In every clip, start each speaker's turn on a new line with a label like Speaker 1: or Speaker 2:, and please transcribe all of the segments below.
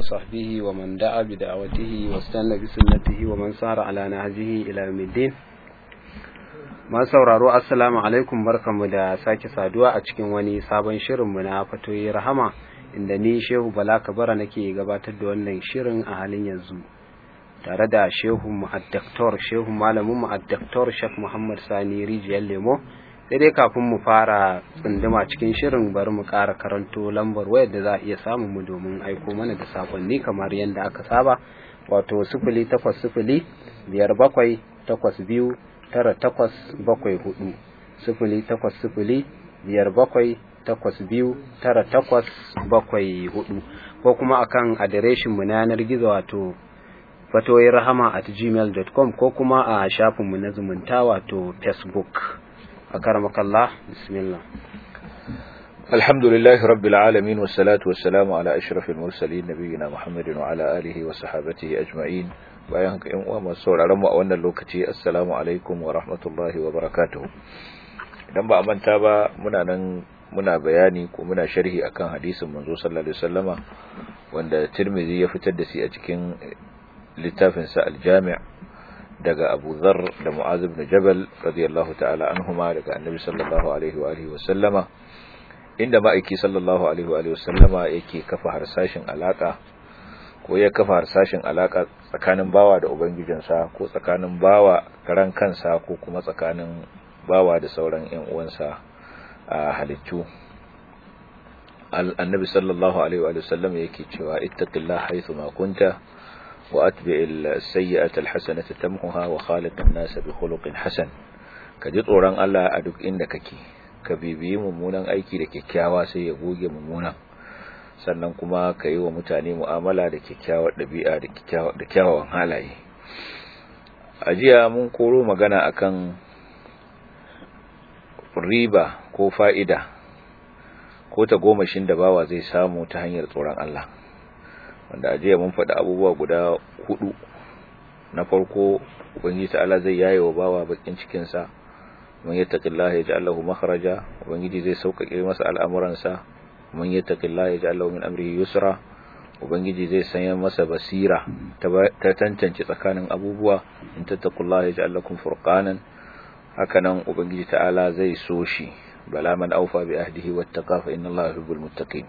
Speaker 1: وصحبه ومن دعا بدعوته واستنى بسنته ومن سار على نهجه إلى يوم الدين Ma sauraro assalamu alaikum barkanmu da sake saduwa a cikin wani sabon shirinmu na fatoyi rahama inda ni Shehu Bala Kabara nake gabatar da wannan shirin a halin yanzu tare da Shehu Mu'addaktor Shehu malamin Mu'addaktor Sheikh Muhammad Sani Rijiyar Lemo sai dai kafin mu fara tsunduma cikin shirin bari mu ƙara karanto lambar wayar da za a iya samun mu domin aiko mana da sakonni kamar yadda aka saba wato sifili takwas sifili biyar bakwai takwas biyu tara takwas bakwai hudu sifili takwas sifili biyar bakwai takwas biyu tara takwas bakwai hudu ko kuma akan adireshin mu na yanar gizo wato fatoyin rahama at gmail.com ko kuma a shafinmu na zumunta wato facebook a karamakallah bismillah
Speaker 2: الحمد لله رب العالمين والصلاة والسلام على أشرف المرسلين نبينا محمد وعلى آله وصحابته أجمعين bayan haka ‘yan uwa masu sauraron mu a wannan lokaci assalamu alaikum wa rahmatullahi wa barakatuhu idan ba a manta ba muna nan muna bayani ko muna sharhi akan hadisin manzo sallallahu alaihi wasallama wanda Tirmidhi ya fitar da shi a cikin littafin sa al-Jami' daga Abu Dharr da Mu'adh ibn Jabal radiyallahu ta'ala anhuma daga Annabi sallallahu alaihi wa alihi wasallama inda ma'aiki sallallahu alaihi wa alihi wasallama yake kafa harsashin alaka ko ya kafa harsashin alaka tsakanin bawa da ubangijinsa ko tsakanin bawa karan kansa ko kuma tsakanin bawa da sauran ƴan uwansa a halittu annabi sallallahu alaihi wa sallam yake cewa ittaqillaha haythu ma kunta wa atbi'il sayyi'ata alhasanata tamhuha wa khaliqin nas bi khuluqin hasan ka ji tsoron Allah a duk inda kake ka bibiyi mummunan aiki da kyakkyawa sai ya goge mummunan sannan kuma ka yi wa mutane mu'amala da kyakkyawar ɗabi'a da kyawawan halaye a jiya mun koro magana akan riba ko fa'ida ko ta gomashin da bawa zai samu ta hanyar tsoron Allah wanda a jiya mun faɗi abubuwa guda hudu na farko ubangiji ta'ala zai yaye wa bawa bakin cikinsa man yattaqillaha yaj'al lahu makhraja ubangiji zai sauƙaƙe masa al'amuransa man yattaqillaha yaj'al lahu min amrihi yusra ubangiji zai sanya masa basira ta tantance tsakanin abubuwa in tattaqullaha yaj'al lakum furqanan hakanan ubangiji ta'ala zai so shi bala man awfa bi ahdihi wattaqa fa inna allaha yuhibbul muttaqin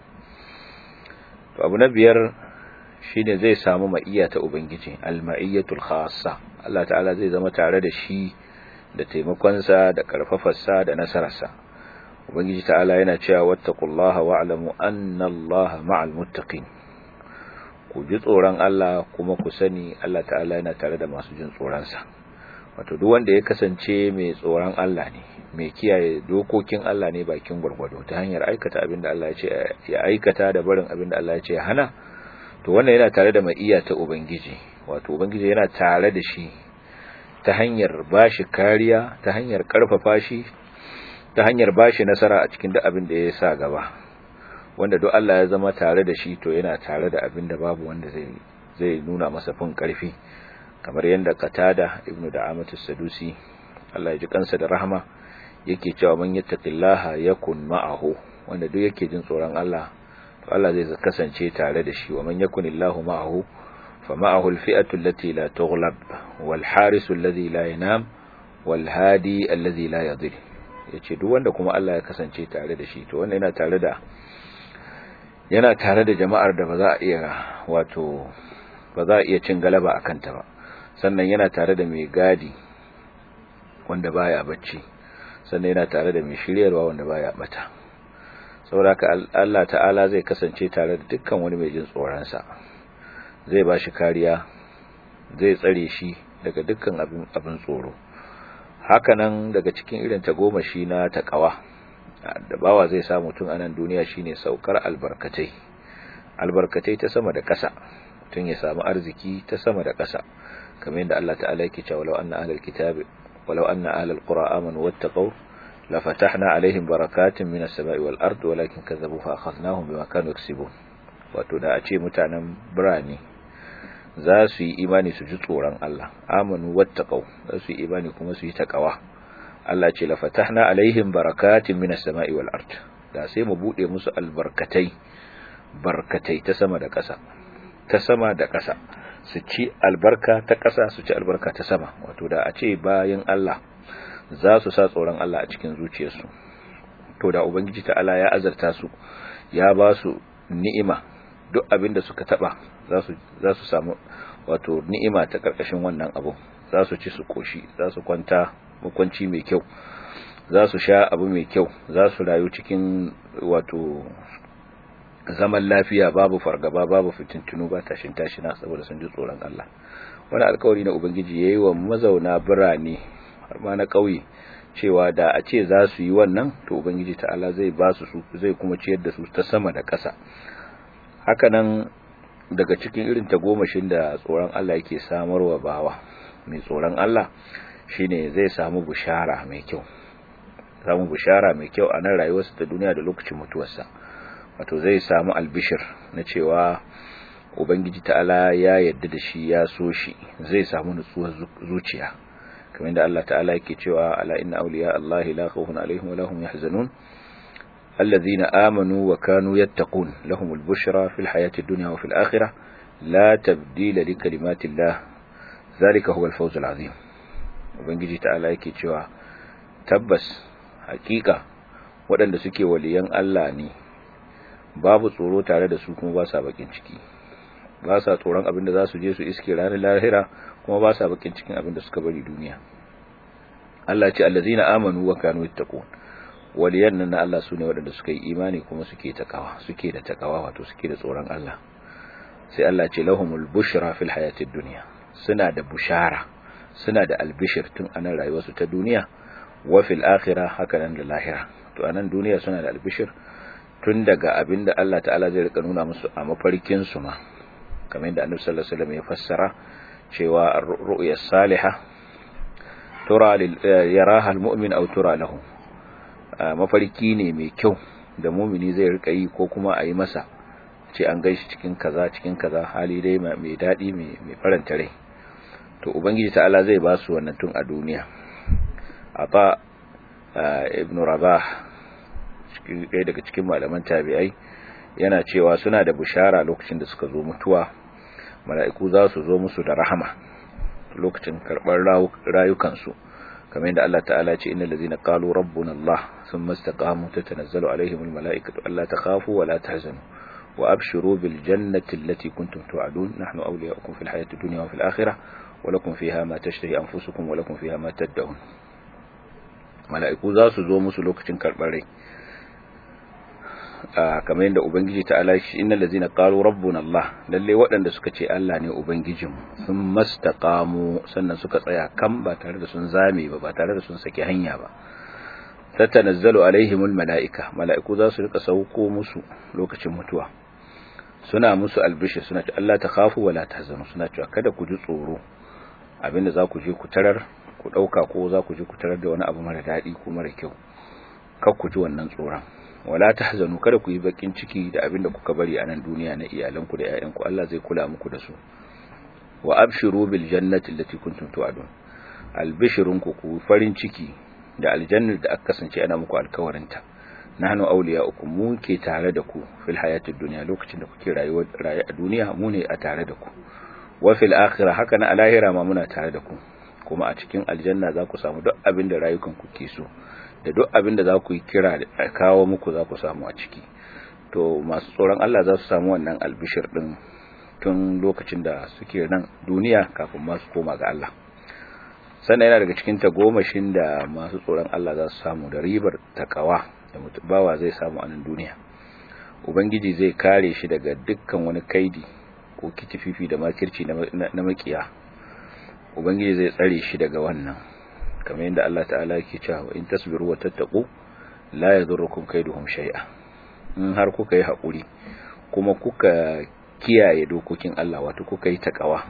Speaker 2: to abu na biyar shine zai samu ma'iyya ta ubangiji al-ma'iyyatul khassa Allah ta'ala zai zama tare da shi da taimakonsa da karfafarsa da nasararsa ubangiji ta'ala yana cewa wattaqullaha wa'lamu anna allaha ma'al muttaqin ku ji tsoron Allah kuma ku sani Allah ta'ala yana tare da masu jin tsoron sa wato duk wanda ya kasance mai tsoron Allah ne mai kiyaye dokokin Allah ne bakin gurgurdo ta hanyar aikata abinda Allah ya ce ya aikata da barin abinda Allah ya ce ya hana to wannan yana tare da maiya ta ubangiji wato ubangiji yana tare da shi ta hanyar bashi kariya ta hanyar karfafa shi ta hanyar bashi nasara a cikin duk abin da ya sa gaba wanda duk Allah ya zama tare da shi to yana tare da abin da babu wanda zai zai nuna masa fin karfi kamar yadda Qatada ibnu Da'amatu Sadusi Allah ya ji kansa da rahama yake cewa man yattaqillaha yakun ma'ahu wanda duk yake jin tsoron Allah to Allah zai kasance tare da shi wa man yakunillahu ma'ahu fa ma'ahu al-fi'atu allati la tughlab wal harisu alladhi la yanam wal hadi alladhi la yadhil yace duk wanda kuma Allah ya kasance tare da shi to wannan yana tare da yana tare da jama'ar da ba za a iya wato ba za a iya cin galaba akan ta ba sannan yana tare da mai gadi wanda baya bacci sannan yana tare da mai shiryarwa wanda baya bata saboda Allah ta'ala zai kasance tare da dukkan wani mai jin tsoron sa zai bashi kariya zai tsare shi daga dukkan abin abin tsoro hakanan daga cikin irin tagomashi na takawa da bawa zai samu tun anan duniya shine saukar albarkatai albarkatai ta sama da ƙasa tun ya samu arziki ta sama da ƙasa kamar yadda Allah ta'ala yake cewa walau anna ahlal kitabi walau anna ahlal qura amanu wattaqu lafatahna alaihim barakatin minas sama'i wal ardi walakin kazzabu fa akhadnahum bima kanu yaksibun wato da a ce mutanen birane za su yi imani su ji tsoron Allah amanu wattaqau za su yi imani kuma su yi takawa Allah ce la fatahna alaihim barakatin minas sama'i wal ard da sai mu bude musu albarkatai barkatai ta sama da ƙasa ta sama da ƙasa su ci albarka ta ƙasa su ci albarka ta sama wato da a ce bayan Allah za su sa tsoron Allah a cikin zuciyarsu to da ubangiji ta'ala ya azarta su ya ba su ni'ima duk abin da suka taba za su za su samu wato ni'ima ta karkashin wannan abu za su ci su koshi za su kwanta makwanci mai kyau za su sha abu mai kyau za su rayu cikin wato zaman lafiya babu fargaba babu fitintunu ba tashin tashina saboda sun ji tsoron Allah wani alkawari na ubangiji yayi wa mazauna birane har ma na kauye cewa da a ce za su yi wannan to ubangiji ta'ala zai ba su zai kuma ciyar da su ta sama da ƙasa hakanan daga cikin irin tagomashin da tsoron Allah yake samarwa bawa mai tsoron Allah shine zai samu bushara mai kyau samu bushara mai kyau a nan rayuwarsa ta duniya da lokacin mutuwarsa wato zai samu albishir na cewa ubangiji ta'ala ya yadda da shi ya so shi zai samu nutsuwar zuciya kamar da Allah ta'ala yake cewa ala inna awliya Allah la khawfun alaihim wa lahum yahzanun alladhina amanu wa kanu yattaqun lahumul bushra fil hayati dunya wa fil akhirah la tabdila li kalimati Allah zalika huwal fawzul azim ubangiji ta'ala yake cewa tabbas hakika waɗanda suke waliyan Allah ne babu tsoro tare da su kuma ba sa bakin ciki ba sa tsoron abin da za su je su iske ranar lahira kuma ba sa bakin cikin abin da suka bari duniya Allah ce allazina amanu wa kanu yattaqun waliyan nan na Allah sune waɗanda suka yi imani kuma suke takawa suke da takawa wato suke da tsoron Allah sai Allah ce lahumul bushra fil hayatid dunya suna da bushara suna da albishir tun anan rayuwarsu ta duniya wa fil akhirah haka nan da lahira to anan duniya suna da albishir tun daga abinda Allah ta'ala zai rika nuna musu a mafarkin su ma kamar yadda Annabi sallallahu alaihi wasallam ya fassara cewa ar-ru'ya salihah tura yaraha al-mu'min aw tura lahu mafarki ne mai kyau da mumini zai rika yi ko kuma a yi masa ce an gaishi cikin kaza cikin kaza hali dai mai dadi mai faranta rai to ubangiji ta'ala zai ba su wannan tun a duniya ata ibn rabah ɗaya daga cikin malaman tabi'ai yana cewa suna da bushara lokacin da suka zo mutuwa mala'iku za su zo musu da rahama lokacin karɓar rayukansu kamar yadda Allah ta'ala ce innal ladzina qalu rabbuna Allah thumma istaqamu tatanazzalu alaihimul mala'ikatu alla takhafu wa la tahzanu wa abshiru bil jannati allati kuntum tu'adun nahnu awliya'ukum fil hayati dunya wa fil akhirah wa lakum fiha ma tashtahi anfusukum wa lakum fiha ma tad'un mala'iku za su zo musu lokacin karɓar rai kamar yadda ubangiji ta ala shi innal ladzina qalu rabbuna Allah lalle waɗanda suka ce Allah ne ubangijin sun mastaqamu sannan suka tsaya kan ba tare da sun zame ba ba tare da sun saki hanya ba tatanazzalu alaihimul malaika mala'iku za su rika sauko musu lokacin mutuwa suna musu albishir suna ce Allah ta khafu wala tahzanu suna cewa kada ku ji tsoro abinda za ku je ku tarar ku dauka ko za ku je ku tarar da wani abu mara dadi ko mara kyau kar ku ji wannan tsoron wala tahzanu kada ku yi bakin ciki da abin da kuka bari a nan duniya na iyalanku da ƴaƴanku Allah zai kula muku da su wa abshiru bil jannati allati kuntum tu'adun albishirunku ku farin ciki da aljannar da aka kasance ana muku alkawarinta nahnu awliya'ukum mu ke tare da ku fil hayatid dunya lokacin da kuke rayuwa rayu a duniya mu ne a tare da ku wa fil akhirah haka na alahira ma muna tare da ku kuma a cikin aljanna za ku samu duk abin da rayukan ku ke so da duk abin da za ku yi kira da kawo muku za ku samu a ciki to masu tsoron Allah za su samu wannan albishir din tun lokacin da suke nan duniya kafin masu koma ga Allah sannan yana daga cikin tagomashin da masu tsoron Allah za su samu da ribar takawa da mutubawa zai samu a nan duniya ubangiji zai kare shi daga dukkan wani kaidi ko kitififi da makirci na makiya ubangiji zai tsare shi daga wannan kamar yadda Allah ta'ala yake cewa in tasbiru wa tattaqu la yadurrukum kaiduhum shay'a in har kuka yi hakuri kuma kuka kiyaye dokokin Allah wato kuka yi takawa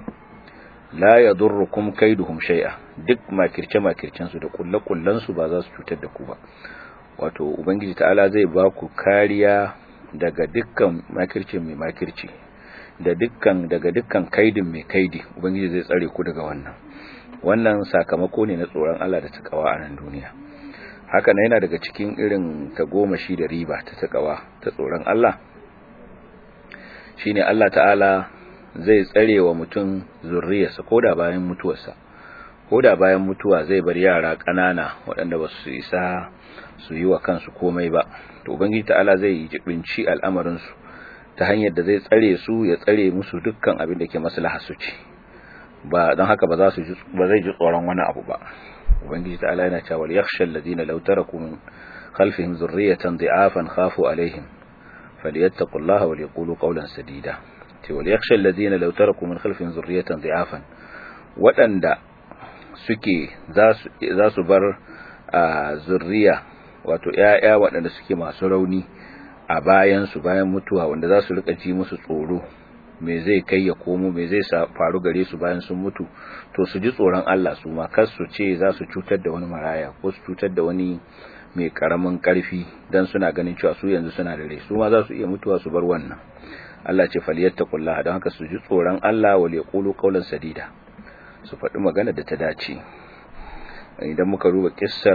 Speaker 2: la yadurrukum kaiduhum shay'a duk makirce makircen su da kullakullan su ba za su cutar da ku ba wato ubangiji ta'ala zai ba ku kariya daga dukkan makirci mai makirci da dukkan daga dukkan kaidin mai kaidi ubangiji zai tsare ku daga wannan wannan sakamako ne na tsoron Allah da takawa a nan duniya haka na yana daga cikin irin tagomashi da riba ta takawa ta tsoron Allah shine Allah ta'ala zai tsare wa mutum zurriyarsa koda bayan mutuwarsa koda bayan mutuwa zai bar yara ƙanana waɗanda ba su isa su yi wa kansu komai ba to ubangiji ta'ala zai yi jibinci al'amarin su ta hanyar da zai tsare su ya tsare musu dukkan abin da ke maslaha su ce ba don haka ba za su ba zai ji tsoron wani abu ba ubangiji ta'ala yana cewa yakhsha alladhina law taraku min khalfihim dhurriyatan dha'afan khafu alaihim falyattaqullaha wa yaqulu qawlan sadida ce wal yakhsha alladhina law taraku min khalfihim dhurriyatan dha'afan wadanda suke za su za su bar zurriya wato ƴaƴa waɗanda suke masu rauni a bayan su bayan mutuwa wanda za su rika ji musu tsoro me zai kai ya komo me zai faru gare su bayan sun mutu to su ji tsoron Allah su ma kar su ce za su cutar da wani maraya ko su cutar da wani mai karamin karfi dan suna ganin cewa su yanzu suna da rai su ma za su iya mutuwa su bar wannan Allah ce falyattaqullah don haka su ji tsoron Allah wal yaqulu qawlan sadida su faɗi magana da ta dace idan muka duba kissar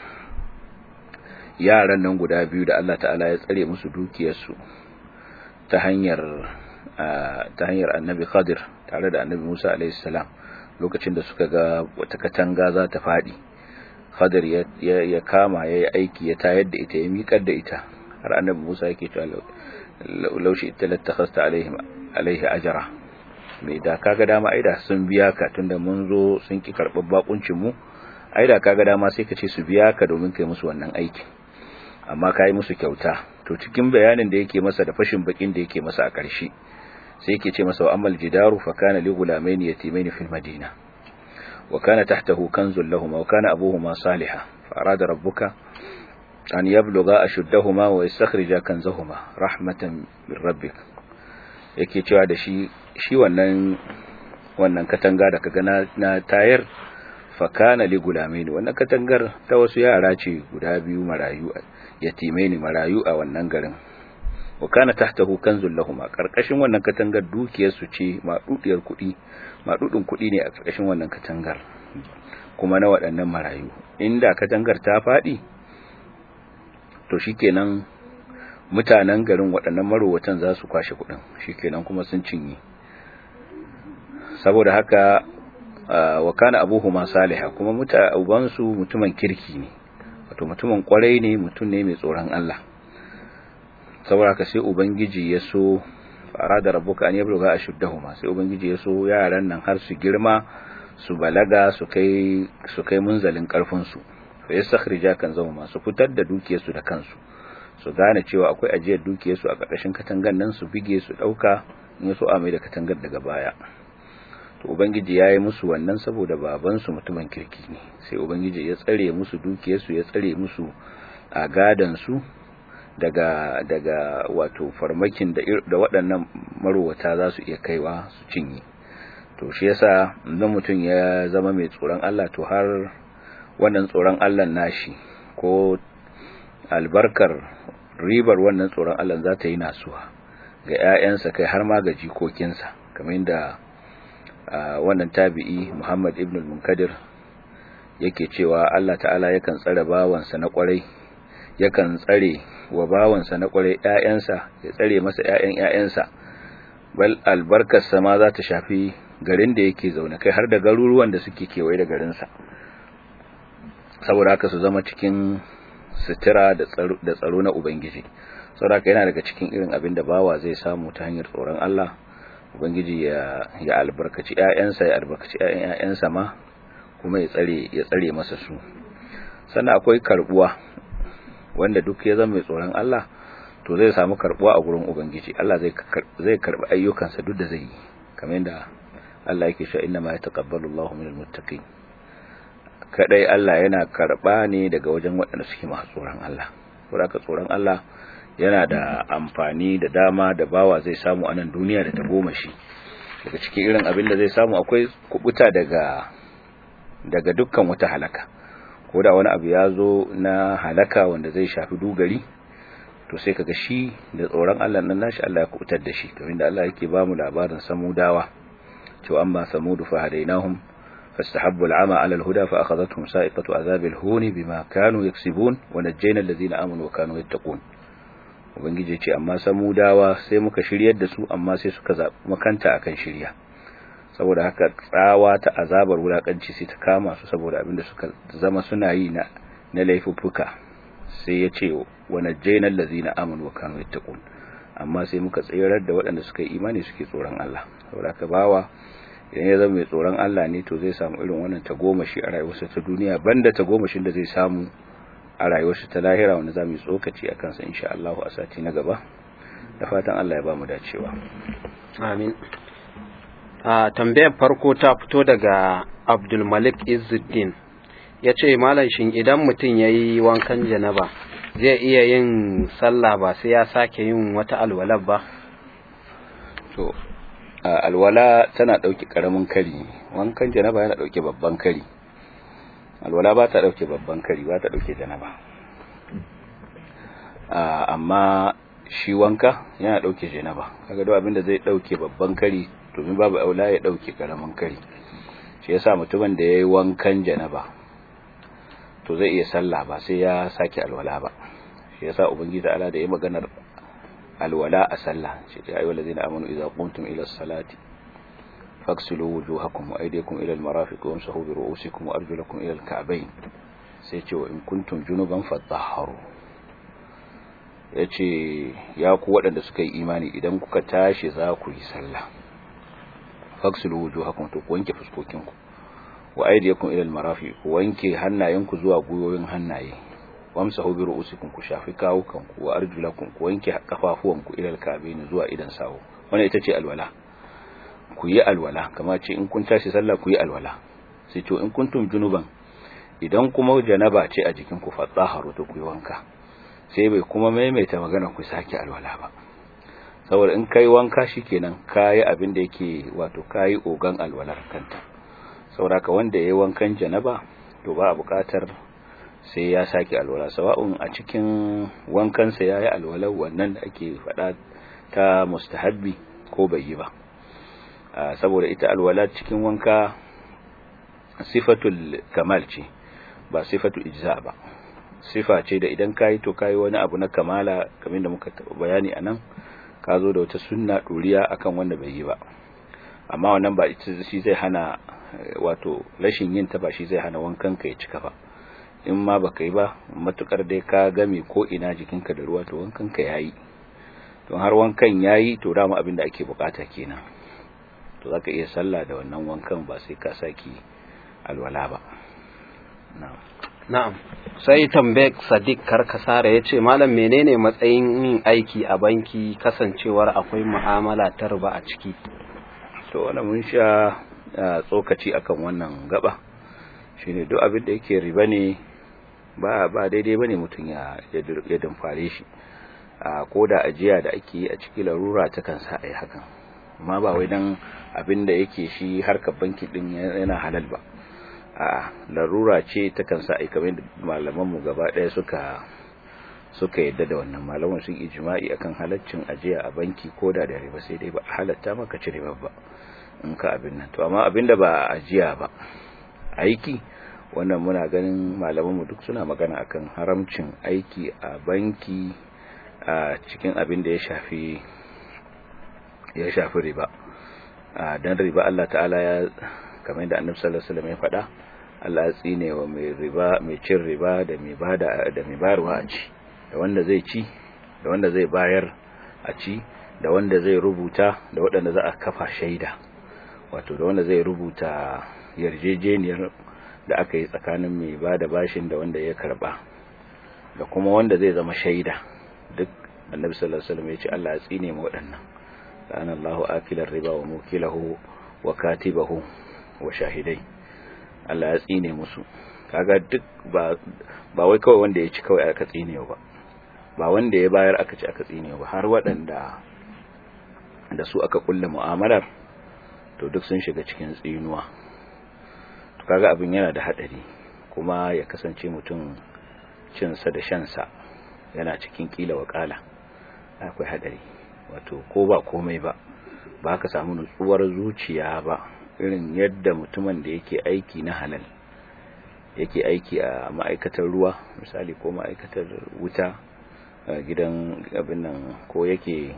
Speaker 2: yaran nan guda biyu da Allah ta'ala ya tsare musu dukiyarsu ta hanyar ta hanyar annabi Khadir tare da annabi Musa alaihi salam lokacin da suka ga wata katanga za ta fadi Khadir ya ya kama yayi aiki ya tayar da ita ya miƙar da ita har annabi Musa yake cewa laushi ita latakhasta alaihim alaihi ajra mai da kaga dama aida sun biya ka tunda mun zo sun ki karɓar bakuncin mu aida kaga dama sai ka ce su biya ka domin kai musu wannan aikin amma kai musu kyauta to cikin bayanin da yake masa da fashin bakin da yake masa a ƙarshe sai yake ce masa wa ammal jidaru fa kana li gulamaini yatimaini fil madina wa kana tahtahu kanzun lahum wa kana abuhuma salihah fa arada rabbuka an yablugha ashuddahuma wa yastakhrija kanzahuma rahmatan min rabbik yake cewa da shi shi wannan wannan katanga da kaga na, na tayar fa kana li gulamaini wannan katangar ta wasu yara ce guda biyu marayu yatimaini marayu a wannan garin wa kana tahtahu kanzul lahum karkashin wannan katangar dukiyar su ce madudiyar kudi madudin kudi ne a karkashin wannan katangar kuma na waɗannan marayu inda katangar ta fadi to shikenan mutanen garin waɗannan marowatan za su kwashe kudin shikenan kuma sun cinye saboda haka wa kana abuhuma salihah kuma muta ubansu mutumin kirki ne wato mutumin kwarai ne mutum ne mai tsoron Allah saboda ka sai ubangiji ya so fara da rabuka an yabluga ashuddahuma sai ubangiji ya so yaran nan har su girma su balaga su kai su kai munzalin karfin su fa yastakhrija kan zama su fitar da dukiyar su da kansu su gane cewa akwai ajiyar dukiyar su a karkashin katangan nan su bige su dauka in so a mai da katangar daga baya to ubangiji ya yi musu wannan saboda baban su mutumin kirki ne sai ubangiji ya tsare musu dukiyar su ya tsare musu a gadan su daga daga wato farmakin da da waɗannan marowata za su iya kaiwa su cinye to shi yasa idan mutum ya zama mai tsoron Allah to har wannan tsoron Allah nashi ko albarkar ribar wannan tsoron Allah za ta yi nasuwa ga ƴaƴansa kai har ma ga jikokinsa kamar yadda wannan tabi'i Muhammad ibn al-Munkadir yake cewa Allah ta'ala yakan tsare bawansa na kwarai yakan tsare wa bawansa na kwarai ƴaƴansa ya tsare masa ƴaƴan ƴaƴansa bal albarkarsa ma za ta shafi garin da yake zaune kai har da garuruwan da suke kewaye da garinsa saboda haka su zama cikin sutura da tsaro na ubangiji saboda haka yana daga cikin irin abin da bawa zai samu ta hanyar tsoron Allah ubangiji ya ya albarkaci ƴaƴansa ya albarkaci ƴaƴan ƴaƴansa ma kuma ya tsare ya tsare masa su sannan akwai karbuwa wanda duk ya zama mai tsoron Allah to zai samu karbuwa a gurin ubangiji Allah zai zai karbi ayyukansa duk da zai yi kamar yadda Allah yake cewa inna ma yataqabbalu Allahu minal muttaqin kadai Allah yana karba ne daga wajen waɗanda suke masu tsoron Allah saboda tsoron Allah yana da amfani da dama da bawa zai samu a nan duniya da ta goma shi daga cikin irin abin da zai samu akwai kubuta daga daga dukkan wata halaka ko da wani abu ya zo na halaka wanda zai shafi dugari to sai kaga shi da tsoron Allah nan nashi Allah ya kubutar da shi kamar da Allah yake ba mu labarin samudawa cewa amma samudu fa hadainahum fastahabbu al'ama 'ala al-huda fa akhadhatuhum sa'iqatu 'adhabil huni bima kanu yaksibun wa najjayna alladhina amanu wa kanu yattaqun ubangiji ce amma samudawa sai muka shiryar da su amma sai suka zaɓi makanta akan shirya saboda haka tsawa ta azabar wulakanci sai ta kama su saboda abinda suka zama suna yi na na laifuffuka sai ya ce wa najjaynal ladzina amanu wa kanu yattaqun amma sai muka tsirar da waɗanda suka yi imani suke tsoron Allah saboda haka bawa idan ya zama mai tsoron Allah ne to zai samu irin wannan tagomashi a rayuwarsa ta duniya banda tagomashin da zai samu a rayuwarsa ta lahira wanda za mu yi tsokaci a kansa insha Allah a sati na gaba da fatan Allah ya ba mu dacewa
Speaker 1: amin a tambayar farko ta fito daga Abdul Malik Izzuddin ya ce malam shin idan mutum ya yi wankan janaba zai iya yin sallah ba sai ya sake yin wata alwalar ba
Speaker 2: to alwala tana ɗauke ƙaramin kari wankan janaba yana ɗauke babban kari alwala ba ta ɗauke babban kari ba ta ɗauke janaba amma shi wanka yana ɗauke janaba kaga duk abinda zai ɗauke babban kari domin babu aula ya ɗauke ƙaramin kari shi yasa mutumin da ya yi wankan janaba to zai iya sallah ba sai ya sake alwala ba shi yasa ubangiji ta'ala da ya maganar alwala a sallah shi ya ayyuhal ladina amanu idza qumtum ila as-salati faghsilu wujuhakum wa aydiyakum ila al-marafiq wamsahu bi ru'usikum wa arjulakum ila al-ka'bayn sai ce wa in kuntum junuban fatahharu yace ya ku waɗanda suka yi imani idan kuka tashi za ku yi sallah faghsilu wujuhakum to ku wanke fuskokinku wa aydiyakum ila al-marafiq ku wanke hannayenku zuwa guyoyin hannaye wamsahu bi ru'usikum ku shafi kawukanku wa arjulakum ku wanke kafafuwanku ila al-ka'bayn zuwa idan sawo wannan ita ce alwala ku yi alwala kamar ce in kun tashi sallah ku yi alwala sai to in kuntum junuban idan kuma janaba ce a jikin ku fatsaharu to ku yi wanka sai bai kuma maimaita magana ku sake alwala ba saboda in kai wanka shikenan kai abin da yake wato kai ogan alwalar kanta saboda ka wanda yayi wankan janaba to ba a buƙatar sai ya sake alwala sawa'un a cikin wankansa ya yi alwalar wannan da ake faɗa ta mustahabbi ko bai yi ba saboda ita alwala cikin wanka sifatul kamal ce ba sifatul ijza ba sifa ce da idan kayi to kayi wani abu na kamala kamar da muka bayani anan ka zo da wata sunna duriya akan wanda bai yi ba amma wannan ba shi zai hana wato rashin yin ta ba shi zai hana wankan ka ya cika ba in ma baka yi ba matukar dai ka game ko ina jikinka da ruwa to wankan ka yayi don har wankan yayi to dama abin da ake bukata kenan to zaka iya sallah da wannan wankan ba sai ka saki alwala ba na'am
Speaker 1: na'am sai tambek sadiq karkasara yace malam menene matsayin yin aiki a banki kasancewar akwai mu'amala ta riba a ciki
Speaker 2: to wannan mun sha tsokaci akan wannan gaba shine duk abin da yake riba ne ba ba daidai bane mutum ya ya dumfare shi a koda ajiya da ake yi a cikin larura ta kan sa ai hakan amma ba wai dan abin da yake shi harkar banki din yana halal ba a larura ce ta kan sa ai kamar malaman mu gaba daya suka suka yadda da wannan malaman sun ijma'i akan halaccin ajiya a banki koda da riba sai dai ba halatta maka ci riba ba in ka abin nan to amma abinda ba ajiya ba aiki wannan muna ganin malamanmu duk suna magana akan haramcin aiki a banki a cikin abin da ya shafi ya shafi riba dan riba Allah ta'ala ya kamar da Annabi sallallahu alaihi wasallam ya faɗa Allah ya tsine wa mai riba mai cin riba da mai bada da mai bayarwa a ci da wanda zai ci da wanda zai bayar a ci da wanda zai rubuta da waɗanda za a kafa shaida wato da wanda zai rubuta yarjejeniyar da aka yi tsakanin mai ba da bashin da wanda ya karba da kuma wanda zai zama shaida duk annabi sallallahu alaihi wasallam ya ce Allah ya tsine mu waɗannan la'ana Allahu akilar riba wa mukilahu wa katibahu wa shahidai Allah ya tsine musu kaga duk ba ba wai kawai wanda ya ci kawai aka tsine ba ba wanda ya bayar aka ci aka tsine ba har waɗanda da su aka kulle mu'amalar to duk sun shiga cikin tsinuwa to kaga abin yana da hadari kuma ya kasance mutum cinsa da shansa yana cikin kila wakala akwai hadari wato ko ba komai ba ba ka samu nutsuwar zuciya ba irin yadda mutumin da yake aiki na halal yake aiki a ma'aikatar ruwa misali ko ma'aikatar wuta gidan abin nan ko yake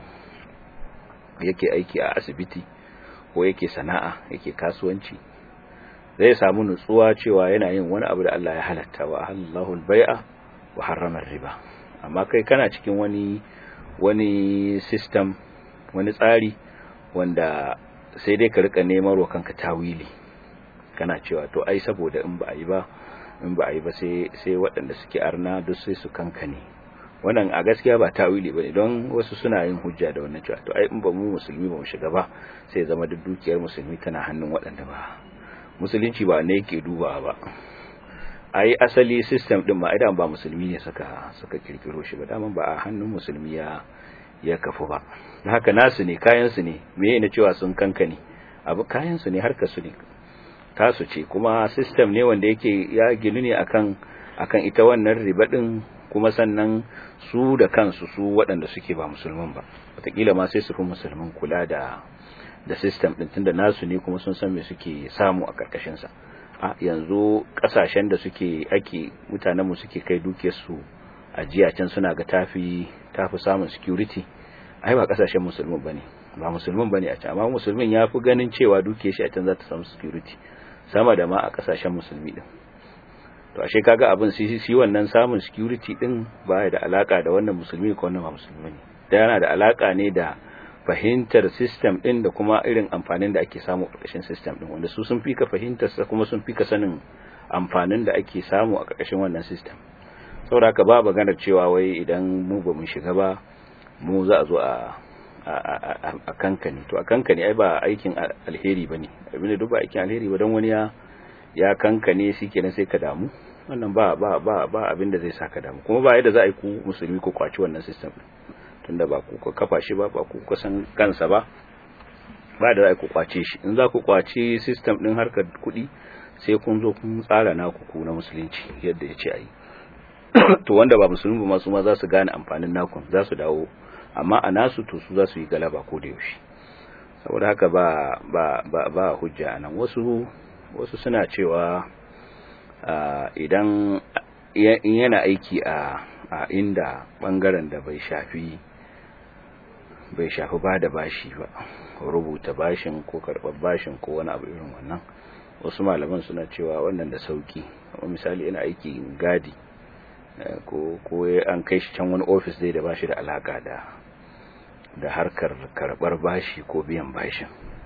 Speaker 2: yake aiki a asibiti ko yake sana'a yake kasuwanci zai samu nutsuwa cewa yana yin wani abu da Allah ya halatta wa Allahu al-bai'a wa harrama riba amma kai kana cikin wani wani system wani tsari wanda sai dai ka rika neman wa kanka tawili kana cewa to ai saboda in ba a yi ba in ba a yi ba sai sai waɗanda suke arna duk sai su kankane wannan a gaskiya ba tawili bane don wasu suna yin hujja da wannan cewa to ai in ba mu musulmi ba mu shiga ba sai zama duk dukiyar musulmi tana hannun waɗanda ba musulunci ba ne yake dubawa ba ai asali system din ma idan ba musulmi ne suka suka kirkiro shi ba daman ba a hannun musulmi ya ya kafu ba haka nasu ne kayan su ne meye ne cewa sun kankane abu kayan su ne harkar su ne tasu ce kuma system ne wanda yake ya ginu ne akan akan ita wannan riba din kuma sannan su da kansu su waɗanda suke ba musulman ba wataƙila ma sai su fi musulman kula da da system din tunda nasu ne kuma sun san me suke samu a karkashin sa a yanzu kasashen da suke ake mutanen mu suke kai dukiyar su ajiya can suna ga tafi tafi samun security ai ba kasashen musulmin bane ba musulmin bane a can amma musulmin yafi ganin cewa dukiyar shi a can za ta samu security sama da ma a kasashen musulmi din to ashe kaga abin shi shi wannan samun security din baya da alaka da wannan musulmi ko wannan ba musulmi ne da yana da alaka ne da fahimtar system din da kuma irin amfanin da ake samu a ƙarƙashin system din wanda su sun fika fahimtar sa kuma sun fika sanin amfanin da ake samu a ƙarƙashin wannan system saboda haka ba maganar cewa wai idan mu ba mu shiga ba mu za a zo a a kankani to a kankani ai ba aikin alheri bane abinda duk ba aikin alheri ba don wani ya ya kankane shi kenan sai ka damu wannan ba ba ba ba abinda zai saka damu kuma ba yadda za a yi ku musulmi ku kwaci wannan system tunda ba ku kafa shi ba ba ku kusan kansa ba ba da za ku kwace shi in za ku kwaci system din harkar kuɗi sai kun zo kun tsara naku ku na musulunci yadda ya ce a yi to wanda ba musulmi ba masu ma za su gane amfanin nakun za su dawo amma a nasu to su za su yi galaba ko da yaushe saboda haka ba ba ba ba hujja nan wasu wasu suna cewa idan yana aiki a a inda bangaren da bai shafi bai shafi ba da bashi ba rubuta bashin ko karɓar bashin ko wani abu irin wannan wasu malaman suna cewa wannan da sauki misali ina aiki gadi ko ko an kai shi can wani ofis dai da bashi da alaka da da harkar karɓar bashi ko biyan bashin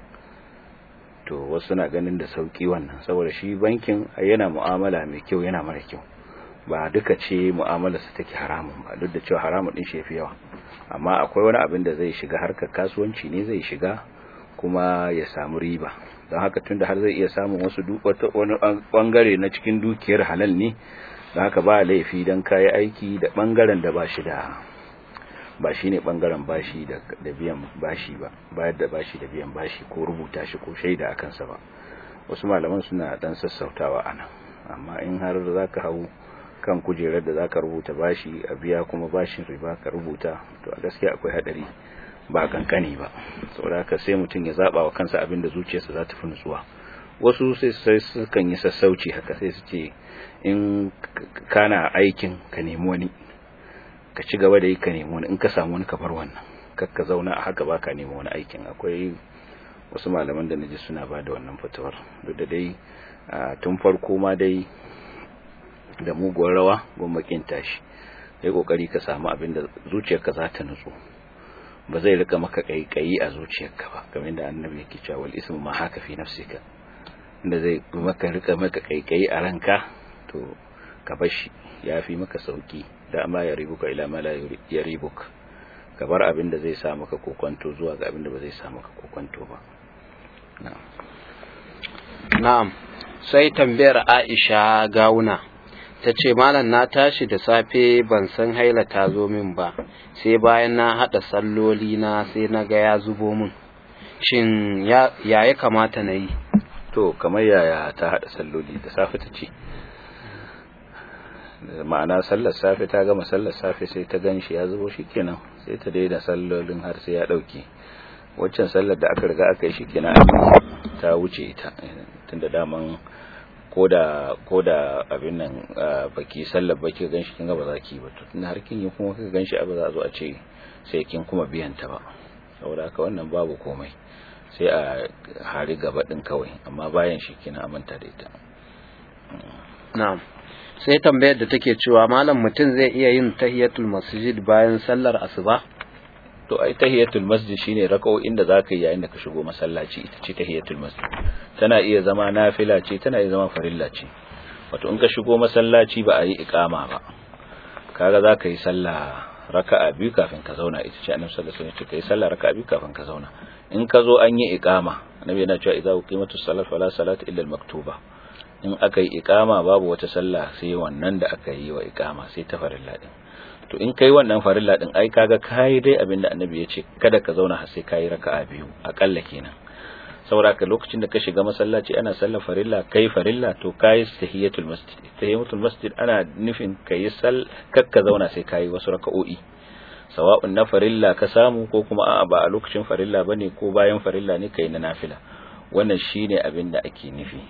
Speaker 2: to wasu na ganin da sauki wannan saboda shi bankin yana mu'amala mai kyau yana mara kyau ba duka ce mu'amalarsa take haramun ba duk da cewa haramun din shi yafi yawa amma akwai wani abin da zai shiga harkar kasuwanci ne zai shiga kuma ya samu riba don haka tunda har zai iya samun wasu wani bangare na cikin dukiyar halal ne don haka ba laifi don kayi aiki da bangaren da ba shi da ba shi ne bangaren bashi da biyan bashi ba bayar da bashi da biyan bashi ko rubuta shi ko shaida a kansa ba wasu malaman suna dan sassautawa ana amma in har za ka hau kan kujerar da zaka rubuta bashi a biya kuma bashin riba ka rubuta to a gaskiya akwai hadari ba kankani ba saboda haka sai mutum ya zaba wa kansa abin da zuciyarsa za ta fi nutsuwa wasu sai sai sukan yi sassauci haka sai su ce in kana aikin ka nemi wani ka ci gaba da yi ka nemi wani in ka samu wani ka bar wannan kar ka zauna a haka ba ka nemi wani aikin akwai wasu malaman da naji suna ba da wannan fatawar duk da dai tun farko ma dai da muguwar rawa gwamnatin tashi sai kokari ka samu abin da zuciyarka za ta nutsu ba zai rika maka kaikayi a zuciyarka ba kamar da annabi yake cewa wal ismu ma haka fi nafsika inda zai maka rika maka kaikayi a ranka to ka bar shi yafi maka sauki da amma ya ribuka ila ma la ya ribuka ka bar abin da zai sa maka kokonto zuwa ga abin da ba zai sa maka kokonto ba na'am
Speaker 1: na'am sai tambayar Aisha Gawuna ta ce malam na tashi da safe ban san haila ta zo min ba sai bayan na haɗa salloli na sai na ga ya zubo min shin ya ya kamata na yi
Speaker 2: to kamar yaya ta haɗa salloli da safe ta ce ma'ana sallar safe ta gama sallar safe sai ta gan shi ya zubo shi kenan sai ta daina sallolin har sai ya ɗauke waccan sallar da aka riga aka yi shi kenan ta wuce ta tunda daman ko da ko da abin nan baki sallar baki ganshi kin ga ba za ki ba to tun har kin yi kuma kika ganshi ba za a zo a ce sai kin kuma biyan ta ba saboda haka wannan babu komai sai a hari gaba din kawai amma bayan shi kina amanta da ita
Speaker 1: na'am sai tambayar da take cewa malam mutum zai iya yin tahiyatul masjid bayan sallar asuba
Speaker 2: to ai tahiyatul masjid shine raka'o'in da zaka yi yayin da ka shigo masallaci ita ce tahiyatul masjid tana iya zama nafila ce tana iya zama farilla ce wato in ka shigo masallaci ba a yi iqama ba kaga zaka yi sallah raka'a biyu kafin ka zauna ita ce annabi sallallahu alaihi wasallam kai sallah raka'a biyu kafin ka zauna in ka zo an yi iqama annabi yana cewa idza uqimatus salat fala salata illa al-maktuba in aka yi iqama babu wata sallah sai wannan da aka yi wa iqama sai ta farilla din to in kai wannan farilla din ai kaga kai dai abinda annabi ya ce kada ka zauna har sai kai raka'a biyu akalla kenan saboda ka lokacin da ka shiga masallaci ana sallar farilla kai farilla to kai tahiyatul masjid tahiyatul masjid ana nufin kai sal kakka zauna sai kai wasu raka'o'i sawa'un na farilla ka samu ko kuma a'a ba a lokacin farilla bane ko bayan farilla ne kai na nafila wannan shine abin da ake nufi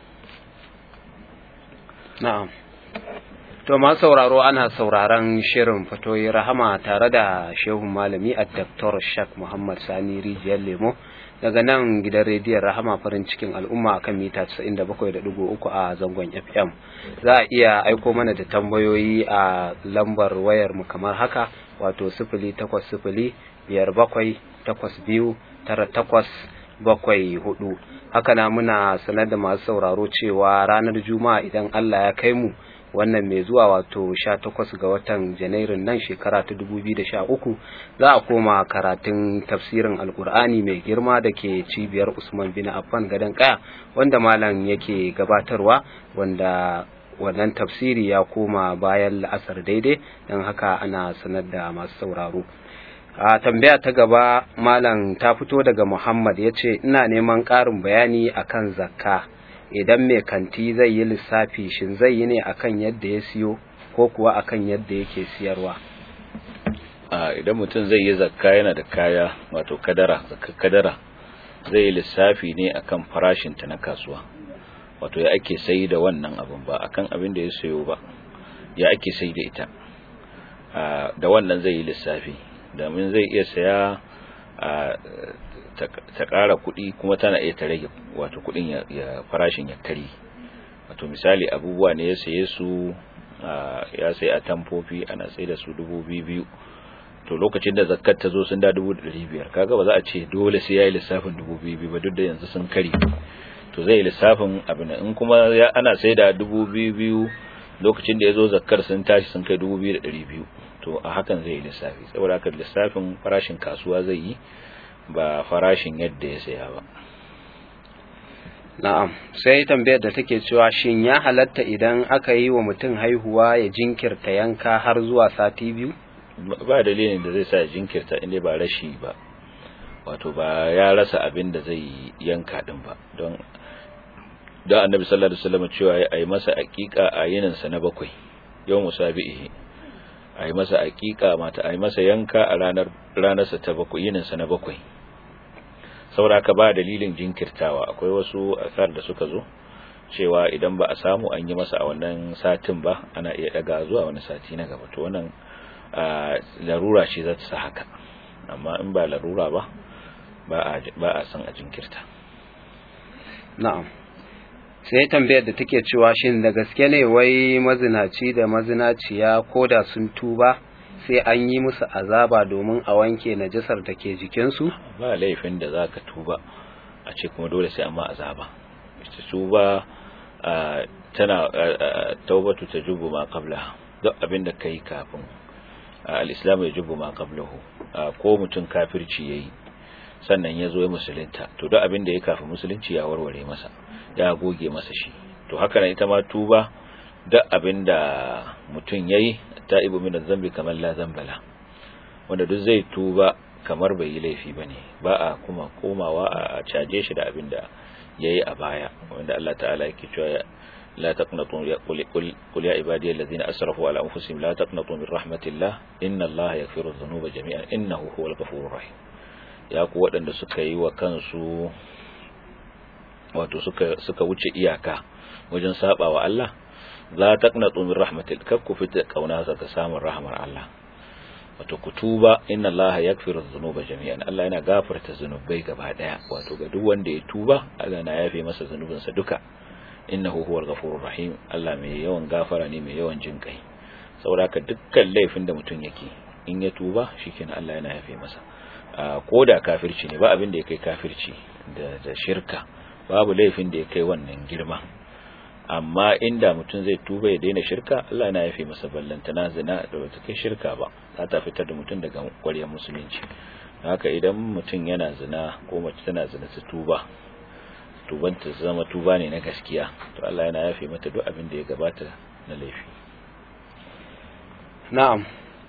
Speaker 1: na'am to ma sauraro ana sauraron shirin fatoyi rahama tare da shehun malami a Dr. Shak Muhammad Sani Rijiyar Lemo daga nan gidan rediyon rahama farin cikin al'umma akan mita 97.3 a zangon FM za a iya aiko mana da tambayoyi a lambar wayar mu kamar haka wato 0800 biyar bakwai takwas biyu tara takwas bakwai hudu haka na muna sanar da masu sauraro cewa ranar juma'a idan Allah ya kai mu wannan mai zuwa wato 18 ga watan janairun nan shekara ta 2013 za a koma karatun tafsirin alkur'ani mai girma da ke cibiyar usman bin affan gadon kaya wanda malam yake gabatarwa wanda wannan tafsiri ya koma bayan la'asar daidai don haka ana sanar da masu sauraro a tambaya ta gaba malam ta fito daga muhammad ya ce ina neman ƙarin bayani akan zakka idan mai kanti zai yi lissafi shin zai yi ne akan yadda ya siyo ko kuwa akan yadda yake siyarwa
Speaker 2: a idan mutum zai yi zakka yana da kaya wato kadara zakka kadara zai yi lissafi ne akan farashin ta na kasuwa wato ya ake sai da wannan abin ba akan abin da ya sayo ba ya ake sai da ita da wannan zai yi lissafi domin zai iya saya ta ƙara kuɗi kuma tana iya ta rage wato kuɗin ya farashin ya kari wato misali abubuwa ne ya saye su ya sai a tamfofi ana sai da su dubu biyu to lokacin da zakkar ta zo sun da dubu ɗari biyar kaga ba za a ce dole sai ya yi lissafin dubu biyu ba duk da yanzu sun kari to zai yi lissafin abin in kuma ana sai da dubu biyu lokacin da ya zo zakkar sun tashi sun kai dubu biyu da ɗari biyu to a hakan zai yi lissafi saboda haka lissafin farashin kasuwa zai yi ba farashin yadda ya saya ba
Speaker 1: na'am sai tambayar da take cewa shin ya halatta idan aka yi wa mutum haihuwa ya jinkirta yanka har zuwa sati biyu
Speaker 2: ba dalilin da zai sa ya jinkirta inda ba rashi ba wato ba ya rasa abin da zai yanka din ba don da annabi sallallahu alaihi wasallam cewa ya yi masa aqiqa a yinin sa na bakwai yau musabihi a yi masa aqiqa mata a yi masa yanka a ranar ranarsa ta bakwai yinin sa na bakwai saboda ka ba dalilin jinkirtawa akwai wasu asar da suka zo cewa idan ba a samu an yi masa a wannan satin ba ana iya daga zuwa wani sati na gaba to wannan larura ce za ta sa haka amma in ba larura ba ba a san a jinkirta
Speaker 1: na'am sai tambayar da take cewa shin da gaske ne wai mazinaci da mazinaciya ko da sun tuba sai an yi musu azaba domin a wanke najasar da ke jikinsu
Speaker 2: ba laifin da za ka tuba a ce kuma dole sai amma azaba ita tuba tana taubatu ta jubu ma qabla duk abin da kai kafin al-islam ya jubu ma qablahu ko mutum kafirci yayi sannan ya zo ya musulunta to duk abin da ya kafin musulunci ya warware masa ya goge masa shi to haka nan ita ma tuba duk abin da mutum yayi ta'ibu min zambi kamar la zambala wanda duk zai tuba kamar bai yi laifi bane ba a kuma komawa a caje shi da abin da yayi a baya wanda Allah ta'ala yake cewa لا تقنطوا قل, قل, قل يا عبادي الذين أسرفوا على أنفسهم لا تقنطوا من رحمة الله إن الله يغفر الذنوب جميعا إنه هو الغفور الرحيم ya ku waɗanda suka yi wa kansu wato suka suka wuce iyaka wajen saba wa Allah la taqnatu min rahmatil kakku fita kauna ta samun rahmar Allah wato kutuba inna allaha yaghfiru dhunuba jami'an Allah yana gafarta zunubai gaba daya wato ga duk wanda ya tuba Allah na yafe masa zunubinsa duka innahu huwal ghafurur rahim Allah mai yawan gafara ne mai yawan jin kai saboda ka dukkan laifin da mutum yake in ya tuba shikenan Allah yana yafe masa ko da kafirci ne ba abin da ya kai kafirci da da shirka babu laifin da ya kai wannan girma amma inda mutum zai tuba ya daina shirka Allah yana yafe masa ballantana zina da bata kai shirka ba za ta fitar da mutum daga ƙwaryar musulunci haka idan mutum yana zina ko mace tana zina ta tuba tuban ta zama tuba ne na gaskiya to Allah yana yafe mata duk abin da ya gabata na laifi
Speaker 1: na'am